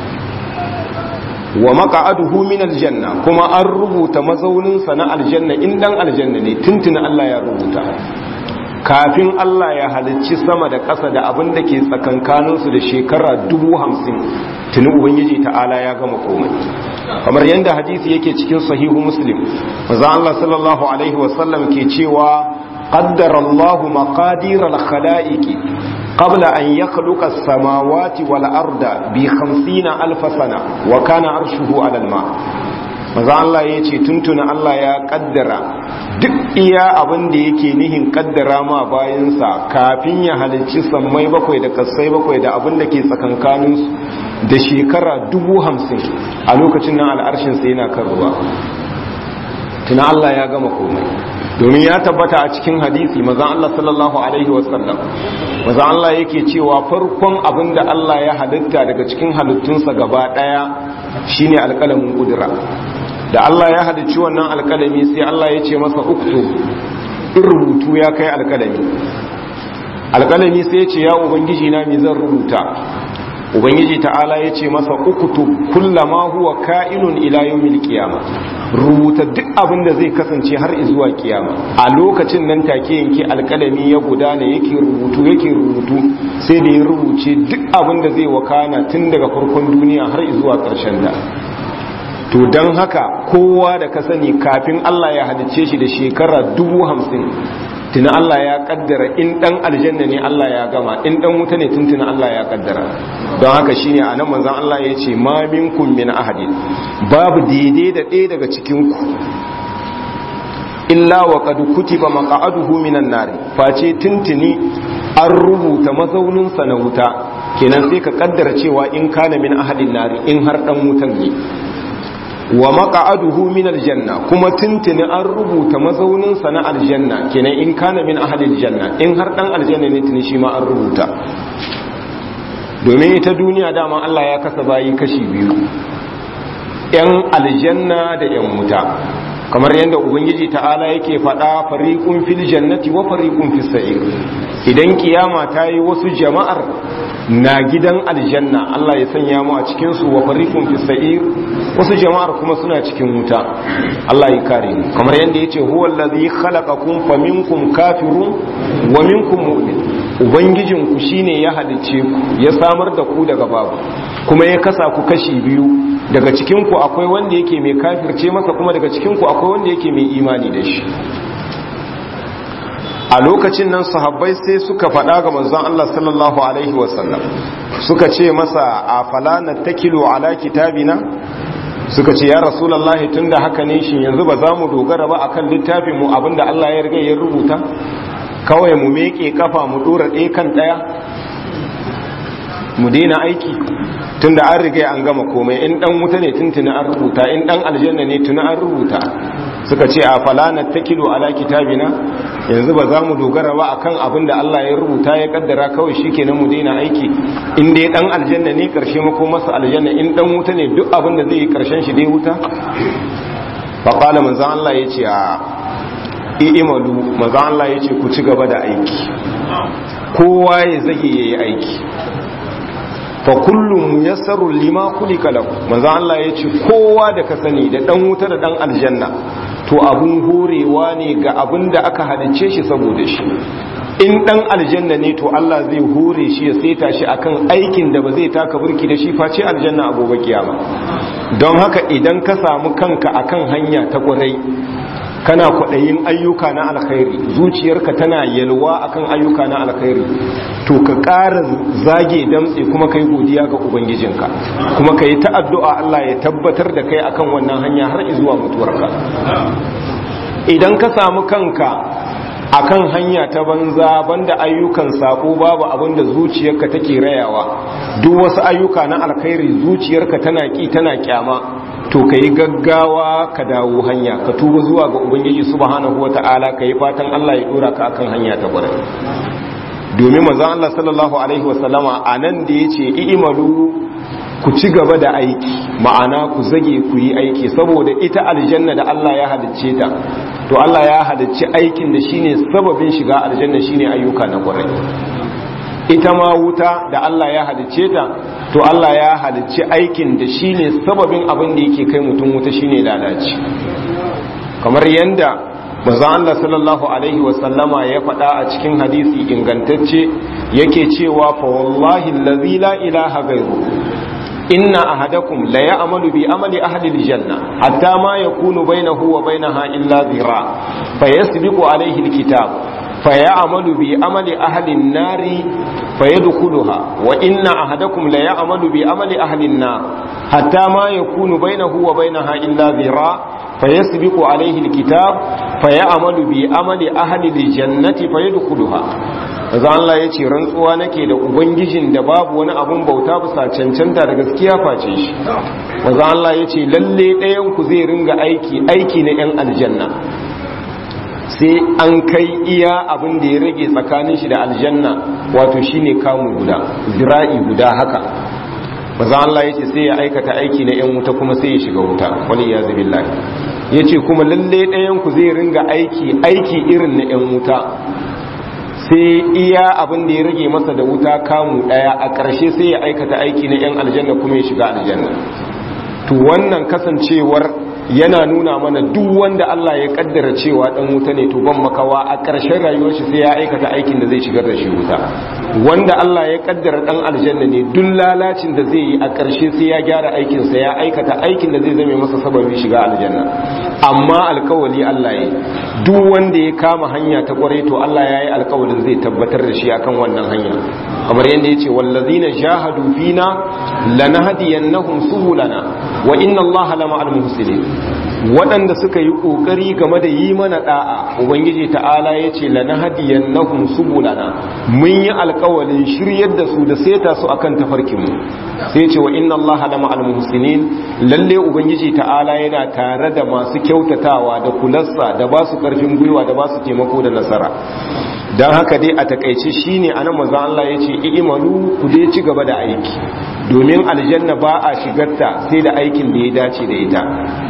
wa maq'aduhu minal janna kuma an rubuta mazaunin sa na aljanna in dan aljanna ne tuntuna Allah ya rubuta kafin Allah ya halicci sama da ƙasa da abin da ke tsakankaninsu da shekara dubu hamsin tuni ubangiji ta'ala ya gama komai kamar yadda hadisi yake cikin sahihu muslim maza Allah sallallahu alaihi wasallam ke cewa qaddara Allahu maqadir al-khalaiqi qabla an yakhluqa as-samawati wal arda bi 50 alf sana wa kana arshuhu 'ala al-ma maza Allah ya ce tuntuna Allah ya kaddara duk iya abin da yake nihin kaddara ma bayansa kafin ya halicci sammai bakwai da kasai bakwai da abin da ke tsakankaninsu da shekara dubu hamsin a lokacin nan al'arshinsa yana kan ruwa tuna Allah ya gama komai domin ya tabbata a cikin hadisi mazan Allah sallallahu alaihi wasallam mazan Allah yake cewa farkon abin da Allah ya halitta daga cikin halittunsa gaba daya shine alƙalamin kudura da Allah ya halicci wannan alƙalami sai Allah ya ce masa uktu in rubutu ya kai alƙalami alƙalami sai ya ce ya ubangiji na me zan rubuta ubangiji ta'ala ya ce masa uktu kullama huwa ka'inun ila yawmil qiyama rubuta duk abin da zai kasance har zuwa kiyama a lokacin nan take yanke alƙalami ya gudana yake rubutu yake rubutu sai da ya rubuce duk abin da zai wakana tun daga farkon duniya har zuwa ƙarshen ta to don haka kowa da ka sani kafin Allah ya halicce shi da shekara dubu hamsin tuna Allah ya kaddara in dan aljanna ne Allah ya gama in dan wuta ne tuntuna Allah ya kaddara don haka shine anan manzon Allah ya ce ma minkum min ahadin babu daidai da ɗaya daga cikin ku illa wa qad kutiba maq'aduhu minan nar face tuntuni an rubuta mazaunin sa na wuta kenan sai ka kaddara cewa in kana min ahadin nar in har dan wutan ne wa maq'aduhu min aljanna kuma tuntuni an rubuta mazaunin sa na aljanna kenan in kana min ahli aljanna in har dan aljanna ne tuni shi ma an rubuta domin ita duniya dama Allah ya kasa bayi kashi biyu yan aljanna da yan wuta kamar yadda ubangiji ta'ala yake faɗa fariqun fil jannati wa fariqun fis sa'ir idan kiyama ta yi wasu jama'ar na gidan aljanna Allah ya sanya mu a cikin su wa fariqun fis sa'ir wasu jama'ar kuma suna cikin wuta Allah ya kare mu kamar yadda yace huwa allazi khalaqakum faminkum kafirun wa minkum mu'min ubangijin ku shine ya halice ku ya samar da ku daga babu kuma ya kasa ku kashi biyu daga cikin ku akwai wanda yake mai kafirce masa kuma daga cikin ku akwai wanda yake mai imani da shi a lokacin nan sahabbai sai suka faɗa ga manzon Allah sallallahu alaihi wasallam suka ce masa a fala nattakilu ala kitabina suka ce ya rasulullahi tunda haka ne shin yanzu ba za mu dogara ba akan littafin mu abinda Allah ya riga ya rubuta kawai mu meke kafa mu dora ɗaya kan ɗaya mu daina aiki tunda an riga an gama komai in dan wuta ne tuntuna an rubuta in dan aljanna ne tuna an rubuta suka ce a fala nattakilu ala kitabina yanzu ba za mu dogara ba akan abin da Allah ya rubuta ya kaddara kawai shikenan mu daina aiki in dai dan aljanna ne karshe mako masa aljanna in dan wuta ne duk abin da zai yi karshen shi dai wuta fa qala manzo Allah yace a i'malu manzo Allah yace ku ci gaba da aiki kowa ya zage yayi aiki fa kullum muyassaru lima kulika lahu manzo Allah yace kowa da ka sani da dan wuta da dan aljanna to abun horewa ne ga abin da aka halice shi saboda shi in dan aljanna ne to Allah zai hore shi ya saita shi akan aikin da ba zai taka burki da shi face aljanna a gobe kiyama don haka idan ka samu kanka akan hanya ta kwarai kana kwaɗayin ayyuka na alkhairi zuciyarka tana yalwa akan ayyuka na alkhairi to ka ƙara zage damtse kuma kai godiya ga ubangijinka kuma ka yi ta addu'a Allah ya tabbatar da kai akan wannan hanya har zuwa mutuwarka idan ka samu kanka akan hanya ta banza banda ayyukan sako babu abin da zuciyarka take rayawa duk wasu ayyuka na alkhairi zuciyarka tana ki tana kyama to ka yi gaggawa ka dawo hanya ka tuba zuwa ga ubangiji subhanahu wata'ala ka yi fatan Allah ya dora ka akan hanya ta kwarai domin manzon Allah sallallahu alaihi wasallama anan da yace i'malu ku ci gaba da aiki ma'ana ku zage ku yi aiki saboda ita aljanna da Allah ya halicce ta to Allah ya halicci aikin da shine sababin shiga aljanna shine ayyuka na kwarai ita ma wuta da Allah ya halicce ta to Allah ya halicci aikin da shine sababin abin da yake kai mutum wuta shine lalaci kamar yanda manzo Allah sallallahu alaihi wa sallama ya faɗa a cikin hadisi ingantacce yake cewa fa wallahi allazi la ilaha ghairu inna ahadakum la ya'malu bi amali ahli aljanna hatta ma yakunu bainahu wa bainaha illa dhira fayasbiqu alayhi alkitab fayamalu bi amali ahli an-nari fayadkhuluha wa inna ahadakum la ya'malu bi amali ahli an-nar hatta ma yakunu bainahu wa bainaha illa dhira fayasbiqu alayhi alkitab fayamalu bi amali ahli aljannati fayadkhuluha Maza Allah ya ce rantsuwa nake da Ubangijin da babu wani abun bauta bisa cancanta da gaskiya face shi. Maza Allah ya ce lalle ɗayanku zai ringa aiki aiki na ‘yan aljanna. Sai an kai iya abin da ya rage tsakanin shi da aljanna wato shi ne kamun guda, zira'i guda haka. Maza Allah ya ce sai ya aikata aiki na ‘yan wuta kuma sai ya shiga wuta, wani ya zabi Ya ce kuma lalle ɗayanku zai ringa aiki aiki irin na ‘yan wuta. sai iya abin da ya rage masa da wuta kamu daya a ƙarshe sai ya aikata aiki na 'yan aljanna kuma ya shiga aljanna to wannan kasancewar yana nuna mana duk wanda Allah ya kaddara cewa dan wuta ne to ban makawa a ƙarshen rayuwar shi sai ya aikata aikin da zai shigar da shi wuta wanda Allah ya kaddara dan aljanna ne duk lalacin da zai yi a ƙarshe sai ya gyara aikin sa ya aikata aikin da zai zame masa sababin shiga aljanna amma alkawali Allah ya duk wanda ya kama hanya ta kwarai to Allah ya yi alkawalin zai tabbatar da shi akan wannan hanya kamar yadda ya ce wallazina jahadu fina lanahdiyannahum subulana wa inna Allaha lama'al muhsinin waɗanda suka yi ƙoƙari game da yi mana ɗa'a ubangiji ta'ala ya ce lana hadiyan na subulana mun yi alƙawalin shiryar da su da seta su akan tafarkinmu sai ce wa inna allaha lama almuhsinin lalle ubangiji ta'ala yana tare da masu kyautatawa da kularsa da ba su ƙarfin gwiwa da ba su taimako da nasara don haka dai a takaice shine anan manzo Allah ya ce i'malu ku dai ci gaba da aiki domin aljanna ba a shigarta sai da aikin da ya dace da ita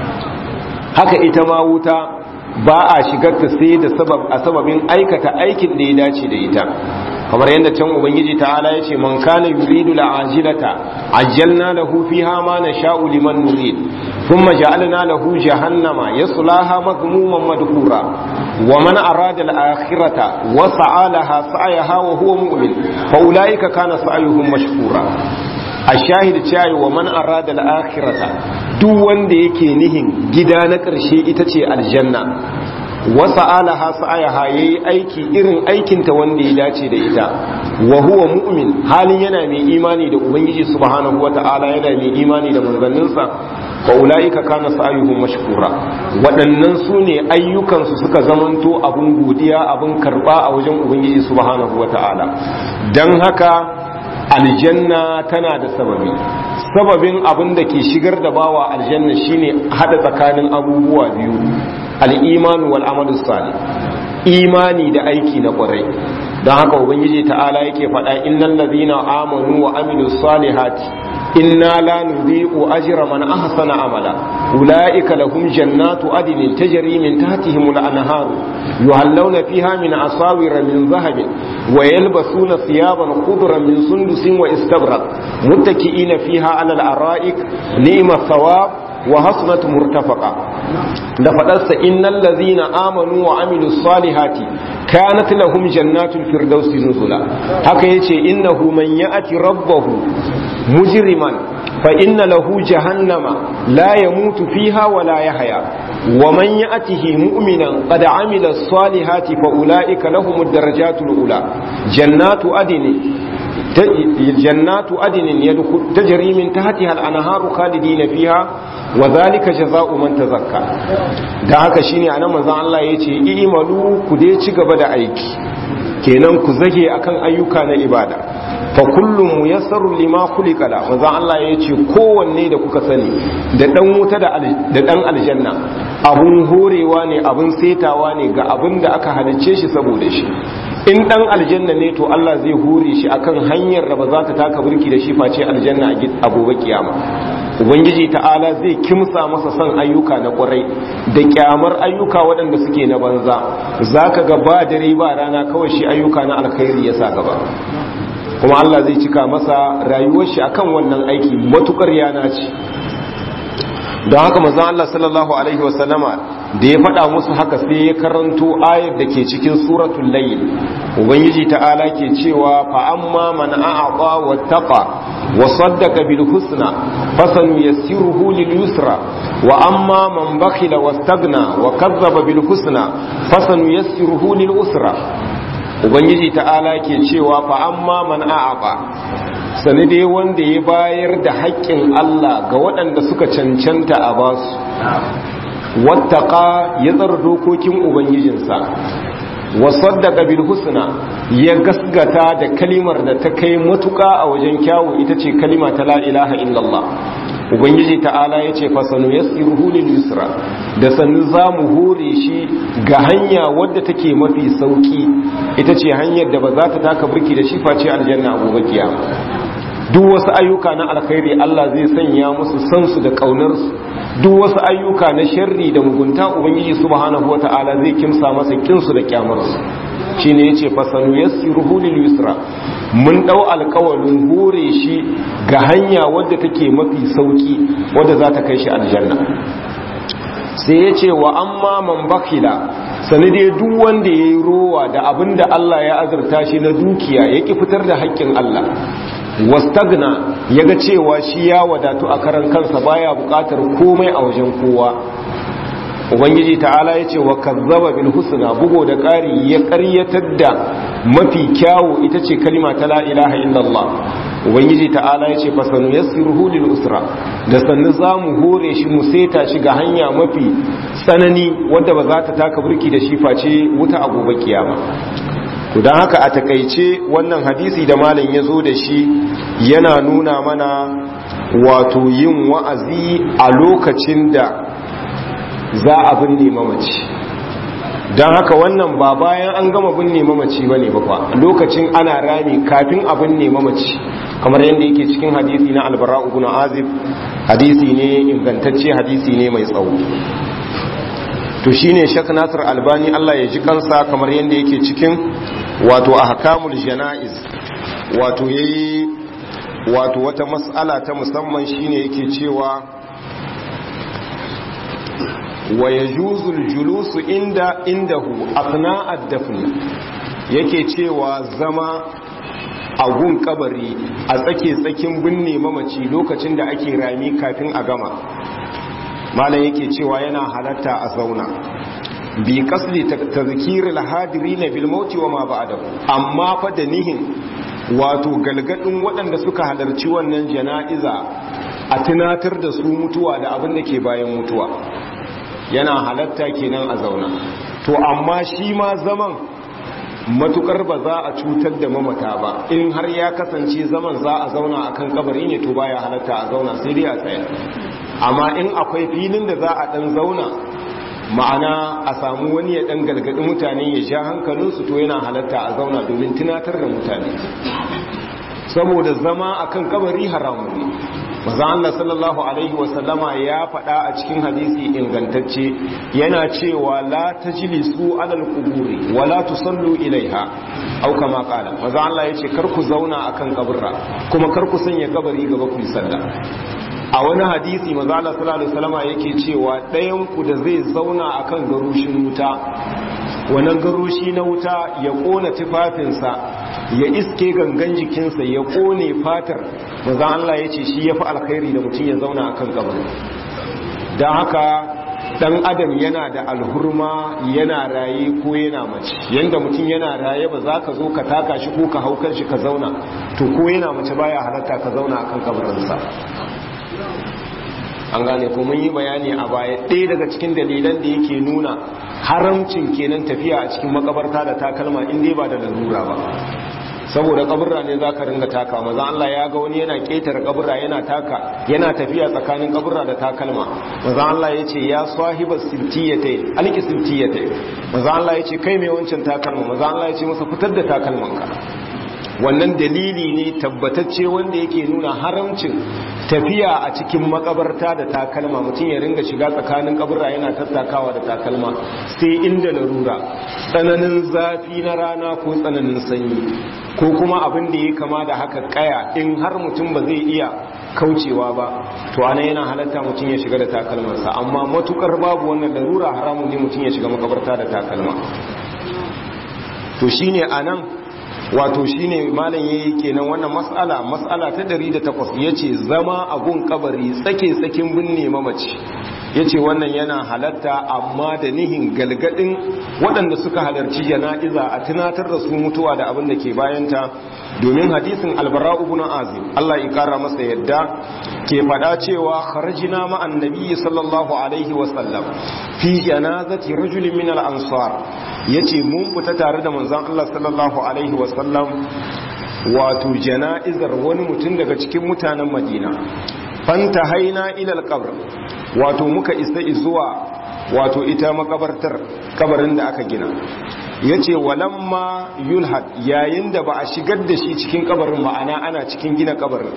haka ita ma wuta ba a shigarta sai da sabab a sababin aikata aikin da ya dace da ita kamar yadda can ubangiji ta'ala ya ce man kana yuridu la'ajilata ajjalna lahu fiha ma nasha'u liman nurid thumma ja'alna lahu jahannama yaslaha madhmuman madhura wa man arada al-akhirata wa sa'alaha sa'yaha wa huwa mu'min fa ulaika kana sa'yuhum mashkura a shahid cewa wa man arada al-akhirata duk wanda yake nihin gida na ƙarshe ita ce aljanna wasa alaha sa'ayaha yayi aiki irin aikinta wanda ya dace da ita wa huwa mu'min halin yana mai imani da ubangiji subhanahu wata'ala yana mai imani da manzanninsa fa ulaika kana sa'ayuhum mashkura waɗannan su ne ayyukansu suka zamanto abun godiya abun karba a wajen ubangiji subhanahu wata'ala dan haka aljanna tana da sababi sababin abin da ke shigar da bawa aljanna shine hada tsakanin abubuwa biyu al-iman wal amalu salih imani da aiki na kwarai don haka ubangiji ta'ala yake faɗa innal ladhina amanu wa amilus salihati inna la nudhi'u ajra man ahsana amala ulaika lahum jannatu adnin tajri min tahtihim al-anhar yuhallawna fiha min asawir min dhahabin wa yalbasuna thiyaban khudran min sundusin wa istabrak muttaki'ina fiha 'ala al-ara'ik ni'ma thawab wa hasnat murtafaqa da fadarsa innal ladhina amanu wa amilus salihati kanat lahum jannatul firdausi nuzula haka yace innahu man ya'ti rabbahu mujriman fa inna lahu jahannama la yamutu fiha wa la yahya wa man ya'tihi mu'minan qad amila salihati fa ulaika lahumud darajatul ula jannatu adni jannatu adnin yadkhul tajri min tahtiha al-anharu khalidina fiha wa zalika jazaa'u man tazakka da haka shine anan manzon Allah yace i'malu ku dai ci gaba da aiki kenan ku zage akan ayyuka na ibada fa kullum muyassaru lima khuliqa la manzo Allah ya ce kowanne da kuka sani da dan wuta da da dan aljanna abun horewa ne abun setawa ne ga abin da aka halicce shi saboda shi in dan aljanna ne to Allah zai hore shi akan hanyar da ba za ta taka burki da shi face aljanna a gobe kiyama ubangiji ta'ala zai kimsa masa son ayyuka na kwarai da kyamar ayyuka waɗanda suke na banza zaka ga ba dare ba rana kawai shi ayyuka na alkhairi ya sa gaba kuma Allah zai cika masa rayuwar shi akan wannan aiki matukar yana ce don haka manzon Allah sallallahu alaihi wasallama da ya faɗa musu haka sai ya karanto ayar da ke cikin suratul layl ubangiji ta'ala ke cewa fa amma man a'ata wattaqa wa saddaqa bil husna fasanu yassiruhu lil yusra wa amma man bakhila wastagna wa kazzaba bil husna fasanu yassiruhu lil usra ubangiji ta'ala ke cewa fa amma man a'ata sani dai wanda ya bayar da haƙƙin Allah ga waɗanda suka cancanta a basu wattaka ya tsara dokokin ubangijinsa wasaddaka bil husna ya gasgata da kalimar da ta kai matuƙa a wajen kyawu ita ce kalima ta la ilaha illallah ubangiji ta'ala ya ce fasanu yassiruhu lil yusra da sannu za mu hore shi ga hanya wadda take mafi sauki ita ce hanyar da ba za ta taka birki da shi face aljanna a gobe kiyama duk wasu ayyuka na alkhairi Allah zai sanya musu san su da kaunar su duk wasu ayyuka na sharri da mugunta ubangiji subhanahu wataala zai kimsa masa kinsu da kyamar su shine yace fasanu yassiruhu lil yusra mun dau alƙawarin hore shi ga hanya wadda take mafi sauki wadda za ta kai shi aljanna sai yace wa amma man bakila sani dai duk wanda yayi rowa da abinda Allah ya azurta shi na dukiya yake fitar da haƙƙin Allah wastagna yaga cewa shi ya wadatu a karan kansa baya bukatar komai a wajen kowa ubangiji ta'ala yace wa kazzaba bil husna bugo da ƙari ya ƙaryatar da mafi kyawu ita ce kalima ta la ilaha illallah ubangiji ta'ala yace fasanu yassiruhu lil usra da sannu zamu hore shi mu seta shi ga hanya mafi tsanani wadda ba za ta taka burki da shi face wuta a gobe kiyama to don haka a takaice wannan hadisi da malam ya zo da shi yana nuna mana wato yin wa'azi a lokacin da za a binne mamaci don haka wannan ba bayan an gama binne mamaci ba ne ba lokacin ana rami kafin a binne mamaci kamar yadda yake cikin hadisi na albara ibn azib hadisi ne ingantacce hadisi ne mai tsawo to shine shak nasir albani Allah ya ji kansa kamar yadda yake cikin wato ahkamul janaiz wato yayi wato wata mas'ala ta musamman shine yake cewa wa yajuzu julusu inda indahu athna ad-dafn yake cewa zama a gun kabari a tsake tsakin binne mamaci lokacin da ake rami kafin a gama malam yake cewa yana halatta a zauna bi kasli tazkiril hadirin bil mauti wa ma ba'dahu amma fa da nihin wato galgadin waɗanda suka halarci wannan jana'iza a tunatar da su mutuwa da abin da ke bayan mutuwa yana halatta kenan a zauna to amma shi ma zaman matukar ba za a cutar da mamata ba in har ya kasance zaman za a zauna akan kabari ne to baya halatta a zauna sai dai a tsaya amma in akwai filin da za a dan zauna ma'ana a samu wani ya dan gargadi mutane ya sha hankalinsu to yana halatta a zauna domin tunatar da mutane saboda zama akan kabari haramu ne maza Allah sallallahu alaihi wasallama ya faɗa a cikin hadisi ingantacce yana cewa la tajlisu alal quburi wala tusallu ilaiha au kama qala maza Allah yace kar ku zauna akan kaburra kuma kar ku sanya kabari gaba ku sallah a wani hadisi maza Allah sallallahu alaihi wasallama yake cewa ɗayan ku da zai zauna akan garushin wuta wannan garushi na wuta ya kona tufafinsa ya iske gangan jikinsa ya kone fatar maza Allah ya ce shi ya fi alkhairi da mutum ya zauna a kan kabari don haka dan adam yana da alhurma yana raye ko yana mace yanda mutum yana raye ba za ka zo ka taka shi ko ka hau kan shi ka zauna to ko yana mace baya halatta ka zauna a kan kabarinsa an gane ko mun yi bayani a baya ɗaya daga cikin dalilan da yake nuna haramcin kenan tafiya a cikin makabarta da takalma in dai ba da larura ba saboda kaburra ne zaka ringa taka maza Allah ya ga wani yana ketare kaburra yana taka yana tafiya tsakanin kaburra da takalma maza Allah ya ce ya sahiba sibtiyatai alki sibtiyatai maza Allah ya ce kai mai wancan takalma maza Allah ya ce masa fitar da takalmanka wannan dalili ne tabbatacce wanda yake nuna haramcin tafiya a cikin makabarta da takalma mutum ya ringa shiga tsakanin kaburra yana tattakawa da takalma sai inda larura tsananin zafi na rana ko tsananin sanyi ko kuma abin da ya kama da haka kaya in har mutum ba zai iya kaucewa ba to ana yana halatta mutum ya shiga da takalmarsa amma matukar babu wannan larura haramun ne mutum ya shiga makabarta da takalma to shine anan wato shine malam yayi kenan wannan mas'ala mas'ala ta 108 yace zama a gun kabari tsake tsakin binne mamaci yace wannan yana halatta amma da nihin galgadin waɗanda suka halarci jana'iza a tunatar da su mutuwa da abin da ke bayanta domin hadisin albara ibn azim Allah ya kara masa yadda ke faɗa cewa kharajina ma annabi sallallahu alaihi wa sallam fi janazati rajulin min al-ansar yace mun fita tare da manzon Allah sallallahu alaihi wa sallam wato jana'izar wani mutum daga cikin mutanen Madina fanta haina ila al-qabr wato muka isa zuwa wato ita makabartar kabarin da aka gina ya ce walamma yulhad yayin da ba a shigar da shi cikin kabarin ma'ana ana cikin gina kabarin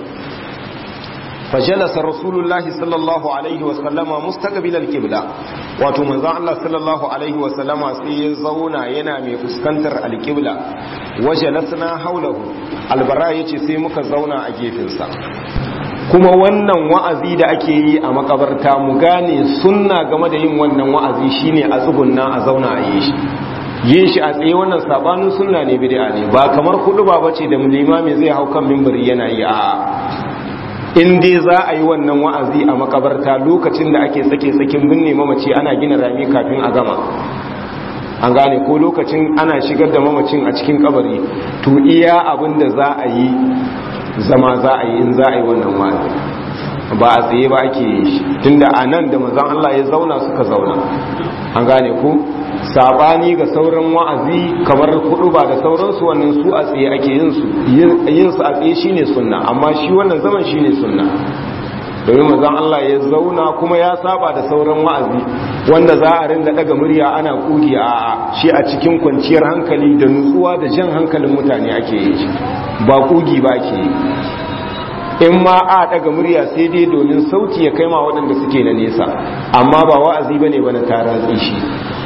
fajalasa rasulullahi sallallahu alaihi wasallama mustaqbil alqibla wato manzon Allah sallallahu alaihi wasallama sai ya zauna yana mai fuskantar alqibla wajalasna haulahu albara yace sai muka zauna a gefensa kuma wannan wa'azi da ake yi a makabarta mu gane sunna game da yin wannan wa'azi shine a tsugunna a zauna a yi shi yin shi a tsaye wannan sabanin sunna ne bid'a ne ba kamar kudu ba bace da limami zai hau kan mimbari yana yi a in dai za a yi wannan wa'azi a makabarta lokacin da ake sake sakin binne mamaci ana gina rami kafin a gama an gane ko lokacin ana shigar da mamacin a cikin kabari to iya abin da za a yi zama za a yi in za a yi wannan wa'azi ba a tsaye ba ake yi shi tunda a nan da mazan Allah ya zauna suka zauna an gane ku sabani ga sauran wa'azi kamar kudu ba da sauransu wannan su a tsaye ake yin su yin su a tsaye shine sunna amma shi wannan zaman shine sunna domin mazan Allah ya zauna kuma ya saba da sauran wa'azi wanda za a rinda daga murya ana kugi a shi a cikin kwanciyar hankali da nutsuwa da jan hankalin mutane ake yi shi ba kugi ba ke yi in ma a daga murya sai dai domin sauti ya kai ma waɗanda suke na nesa amma ba wa'azi bane bana taratsi shi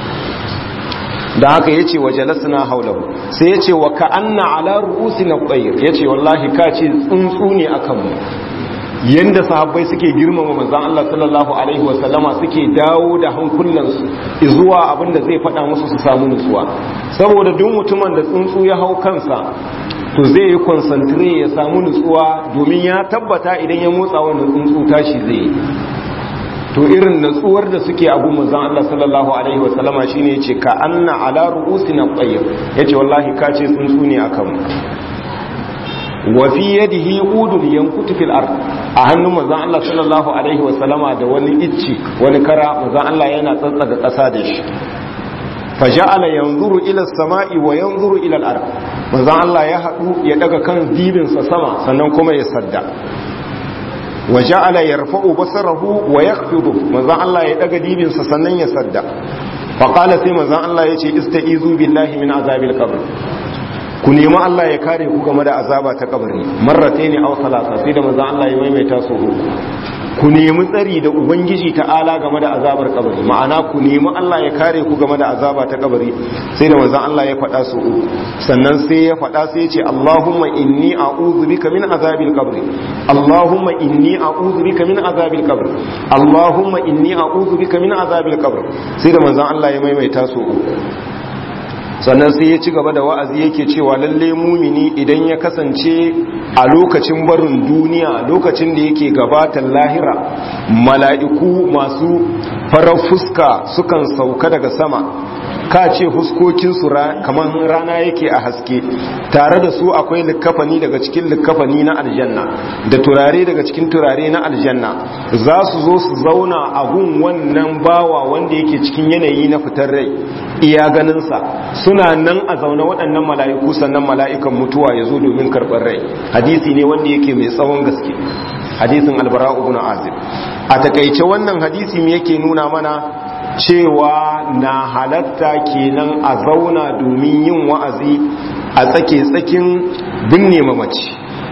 da haka yace wa jalasna haulahu sai yace wa ka'anna ala ru'usina qayr yace wallahi ka ce tsuntsu ne akan mu yanda sahabbai suke girmama manzon Allah sallallahu alaihi wa sallama suke dawo da hankulansu zuwa abinda zai faɗa musu su samu nutsuwa saboda duk mutumin da tsuntsu ya hau kansa to zai yi concentrate ya samu nutsuwa domin ya tabbata idan ya motsa wannan tsuntsu tashi zai yi to irin natsuwar da suke abu manzon Allah sallallahu alaihi wa sallama shine yace ka anna ala ru'usina tayyib yace wallahi ka ce tsuntsu ne akan mu wa fi yadihi udul yankutu fil ard a hannun manzon Allah sallallahu alaihi wa sallama da wani icci wani kara manzon Allah yana tsantsaga kasa da shi faja'ala yanzuru ila samai wa yanzuru ila al-ard manzon Allah ya hadu ya daga kan dibinsa sama sannan kuma ya sadda wa ja'ala yarfa'u basarahu wa yakhfidu manzon Allah ya daga dibinsa sannan ya sadda fa qala sai manzon Allah yace istaizu billahi min azabil qabr ku nemi Allah ya kare ku game da azaba ta kabari marrataini aw salasa sai da manzon Allah ya maimaita su uku ku nemi tsari da ubangiji ta'ala game da azabar kabari ma'ana ku nemi Allah ya kare ku game da azaba ta kabari sai da manzon Allah ya faɗa su uku sannan sai ya faɗa sai ya ce Allahumma inni a'udhu bika min azabil qabri Allahumma inni a'udhu bika min azabil qabri Allahumma inni a'udhu bika min azabil qabri sai da manzon Allah ya maimaita su uku sannan sai ya ci gaba da wa'azi yake cewa lalle mumini idan ya kasance a lokacin barin duniya lokacin da yake gabatar lahira mala'iku masu farar fuska sukan sauka daga sama ka ce fuskokinsu kamar rana yake a haske tare da su akwai likkafani daga cikin likkafani na aljanna da turare daga cikin turare na aljanna za su zo su zauna a gun wannan bawa wanda yake cikin yanayi na fitar rai iya ganinsa suna nan a zaune waɗannan mala'iku sannan mala'ikan mutuwa ya zo domin karɓar rai hadisi ne wanda yake mai tsawon gaske hadisin albara ibn azib a takaice wannan hadisi me yake nuna mana cewa na halatta kenan a zauna domin yin wa'azi a tsake-tsakin binne mamaci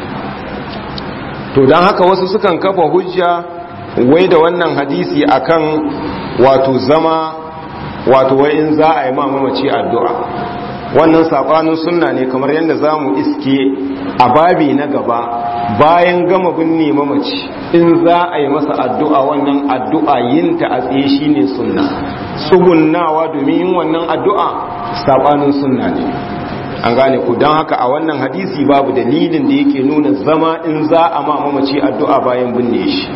to don haka wasu sukan kafa hujja wai da wannan hadisi akan wato zama wato wa'in za a yi mamaci addu'a wannan saɓanin sunna ne kamar yadda za mu iske a babi na gaba bayan gama binne mamaci in za a yi masa addu'a wannan addu'a yinta a tsaye shi ne sunna tsugunnawa domin yin wannan addu'a saɓanin sunna ne an gane ku don haka a wannan hadisi babu dalilin da yake nuna zama in za a ma mamaci addu'a bayan binne shi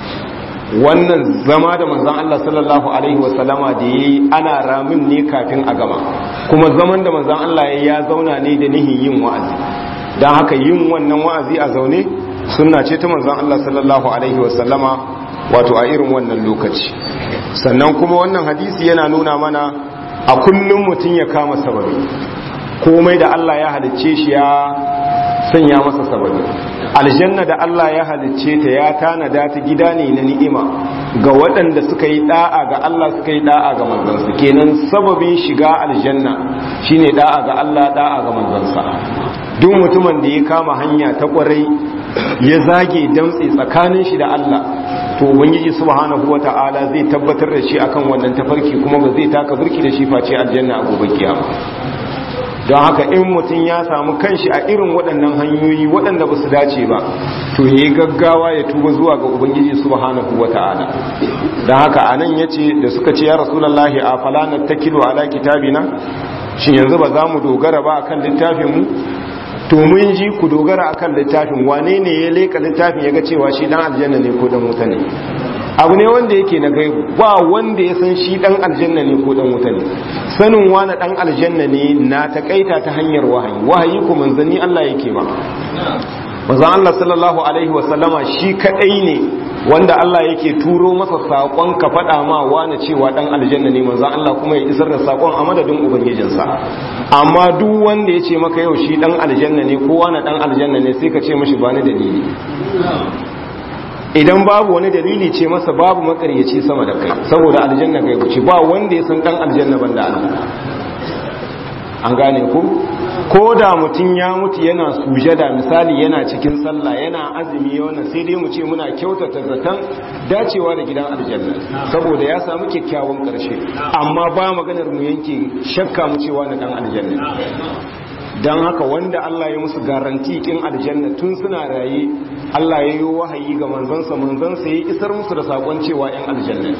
wannan zama da manzan Allah sallallahu Alaihi wasallama da ya yi ana ramin ne kafin a gama kuma zaman da manzan Allah ya zauna ne da nihin yin wa'azi don haka yin wannan wa'azi a zaune suna ce ta manzan Allah sallallahu Alaihi wasallama wato a irin wannan lokaci sannan kuma wannan hadisi yana nuna mana a kullum mutum ya kama sababi komai da Allah ya halicce shi ya sanya masa sababi aljanna da Allah ya halicce ta ya tanada ta gida ne na ni'ima ga waɗanda suka yi da'a ga Allah suka yi da'a ga manzansa kenan sababin shiga aljanna shine da'a ga Allah da'a ga manzansa duk mutumin da ya kama hanya ta kwarai ya zage damtse tsakanin shi da Allah to ubangiji subhanahu wata'ala zai tabbatar da shi akan wannan tafarki kuma ba zai taka burki da shi face aljanna a gobe kiyama don haka in mutum ya samu kanshi a irin waɗannan hanyoyi waɗanda ba su dace ba to ya yi gaggawa ya tuba zuwa ga ubangiji subhanahu wa ta'ala don haka a nan ya ce da suka ce ya rasulallahi a falanar ta kilo ala kitabina shi yanzu ba za mu dogara ba akan littafinmu to mun ji ku dogara akan littafin wane ne ya leka littafin ya ga cewa shi dan aljanna ne ko dan wuta ne abu ne wanda yake na gaibu ba wanda ya san shi dan aljanna ne ko dan wuta ne sanin wani dan aljanna ne na takaita ta hanyar wahayi wahayi ko manzanni Allah yake ba manzon Allah sallallahu alaihi wa sallama shi kadai ne wanda Allah yake turo masa sakon ka fada ma wani cewa dan aljanna ne manzon Allah kuma ya isar da sakon a madadin ubangijinsa amma duk wanda ya ce maka yau shi dan aljanna ne ko wani dan aljanna ne sai ka ce mashi ba ni dalili idan babu wani dalili ce masa babu makaryaci sama da kai saboda aljanna kai wuce ba wanda ya san dan aljanna banda Allah an gane ku ko da mutum ya mutu yana sujada misali yana cikin sallah yana azumi wannan sai dai mu ce muna kyautata zaton dacewa da gidan aljanna saboda ya samu kyakkyawan karshe amma ba maganar mu yanke shakka mu cewa na dan aljanna don haka wanda Allah ya musu garanti kin aljanna tun suna raye Allah ya yi wahayi ga manzansa manzansa ya isar musu da sakon cewa yan aljanna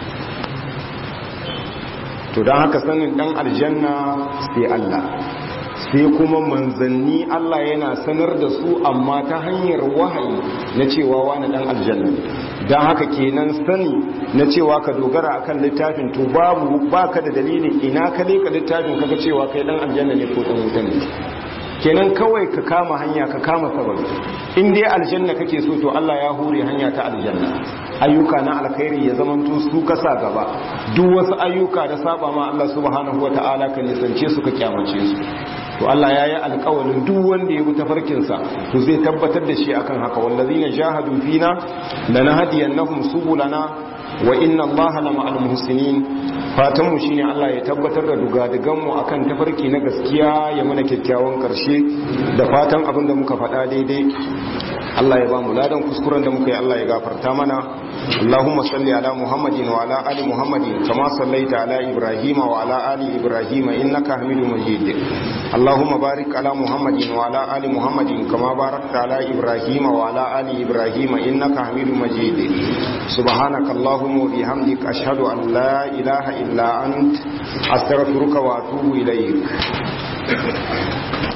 to don haka sanin dan aljanna sai Allah sai kuma manzanni Allah yana sanar da su amma ta hanyar wahayi na cewa wani dan aljanna don haka kenan sani na cewa ka dogara akan littafin to babu baka da dalilin ina ka leka littafin kaga cewa kai dan aljanna ne ko dan wuta ne kenan kawai ka kama hanya ka kama sababi in dai aljanna kake so to Allah ya hure hanya ta aljanna ayyuka na alkhairi ya zamanto su kasa gaba duk wasu ayyuka da saba ma Allah subhanahu wataala ka nisance su ka kyamace su to Allah ya yi alkawalin duk wanda ya bi tafarkinsa to zai tabbatar da shi akan haka wallazina jahadu fina lanahdiyannahum subulana wa inna Allaha lama'al muhsinin fatan mu shine Allah ya tabbatar da dugadigan mu akan tafarki na gaskiya ya mana kyakkyawan karshe da fatan abin da muka faɗa daidai Allah ya ba mu ladan kuskuren da muka yi Allah ya gafarta mana اللهم صل على محمد وعلى آل محمد كما صليت على إبراهيم وعلى آل إبراهيم إنك حميد مجيد اللهم بارك على محمد وعلى آل محمد كما باركت على إبراهيم وعلى آل إبراهيم إنك حميد مجيد سبحانك اللهم وبحمدك أشهد أن لا إله إلا أنت أستغفرك وأتوب إليك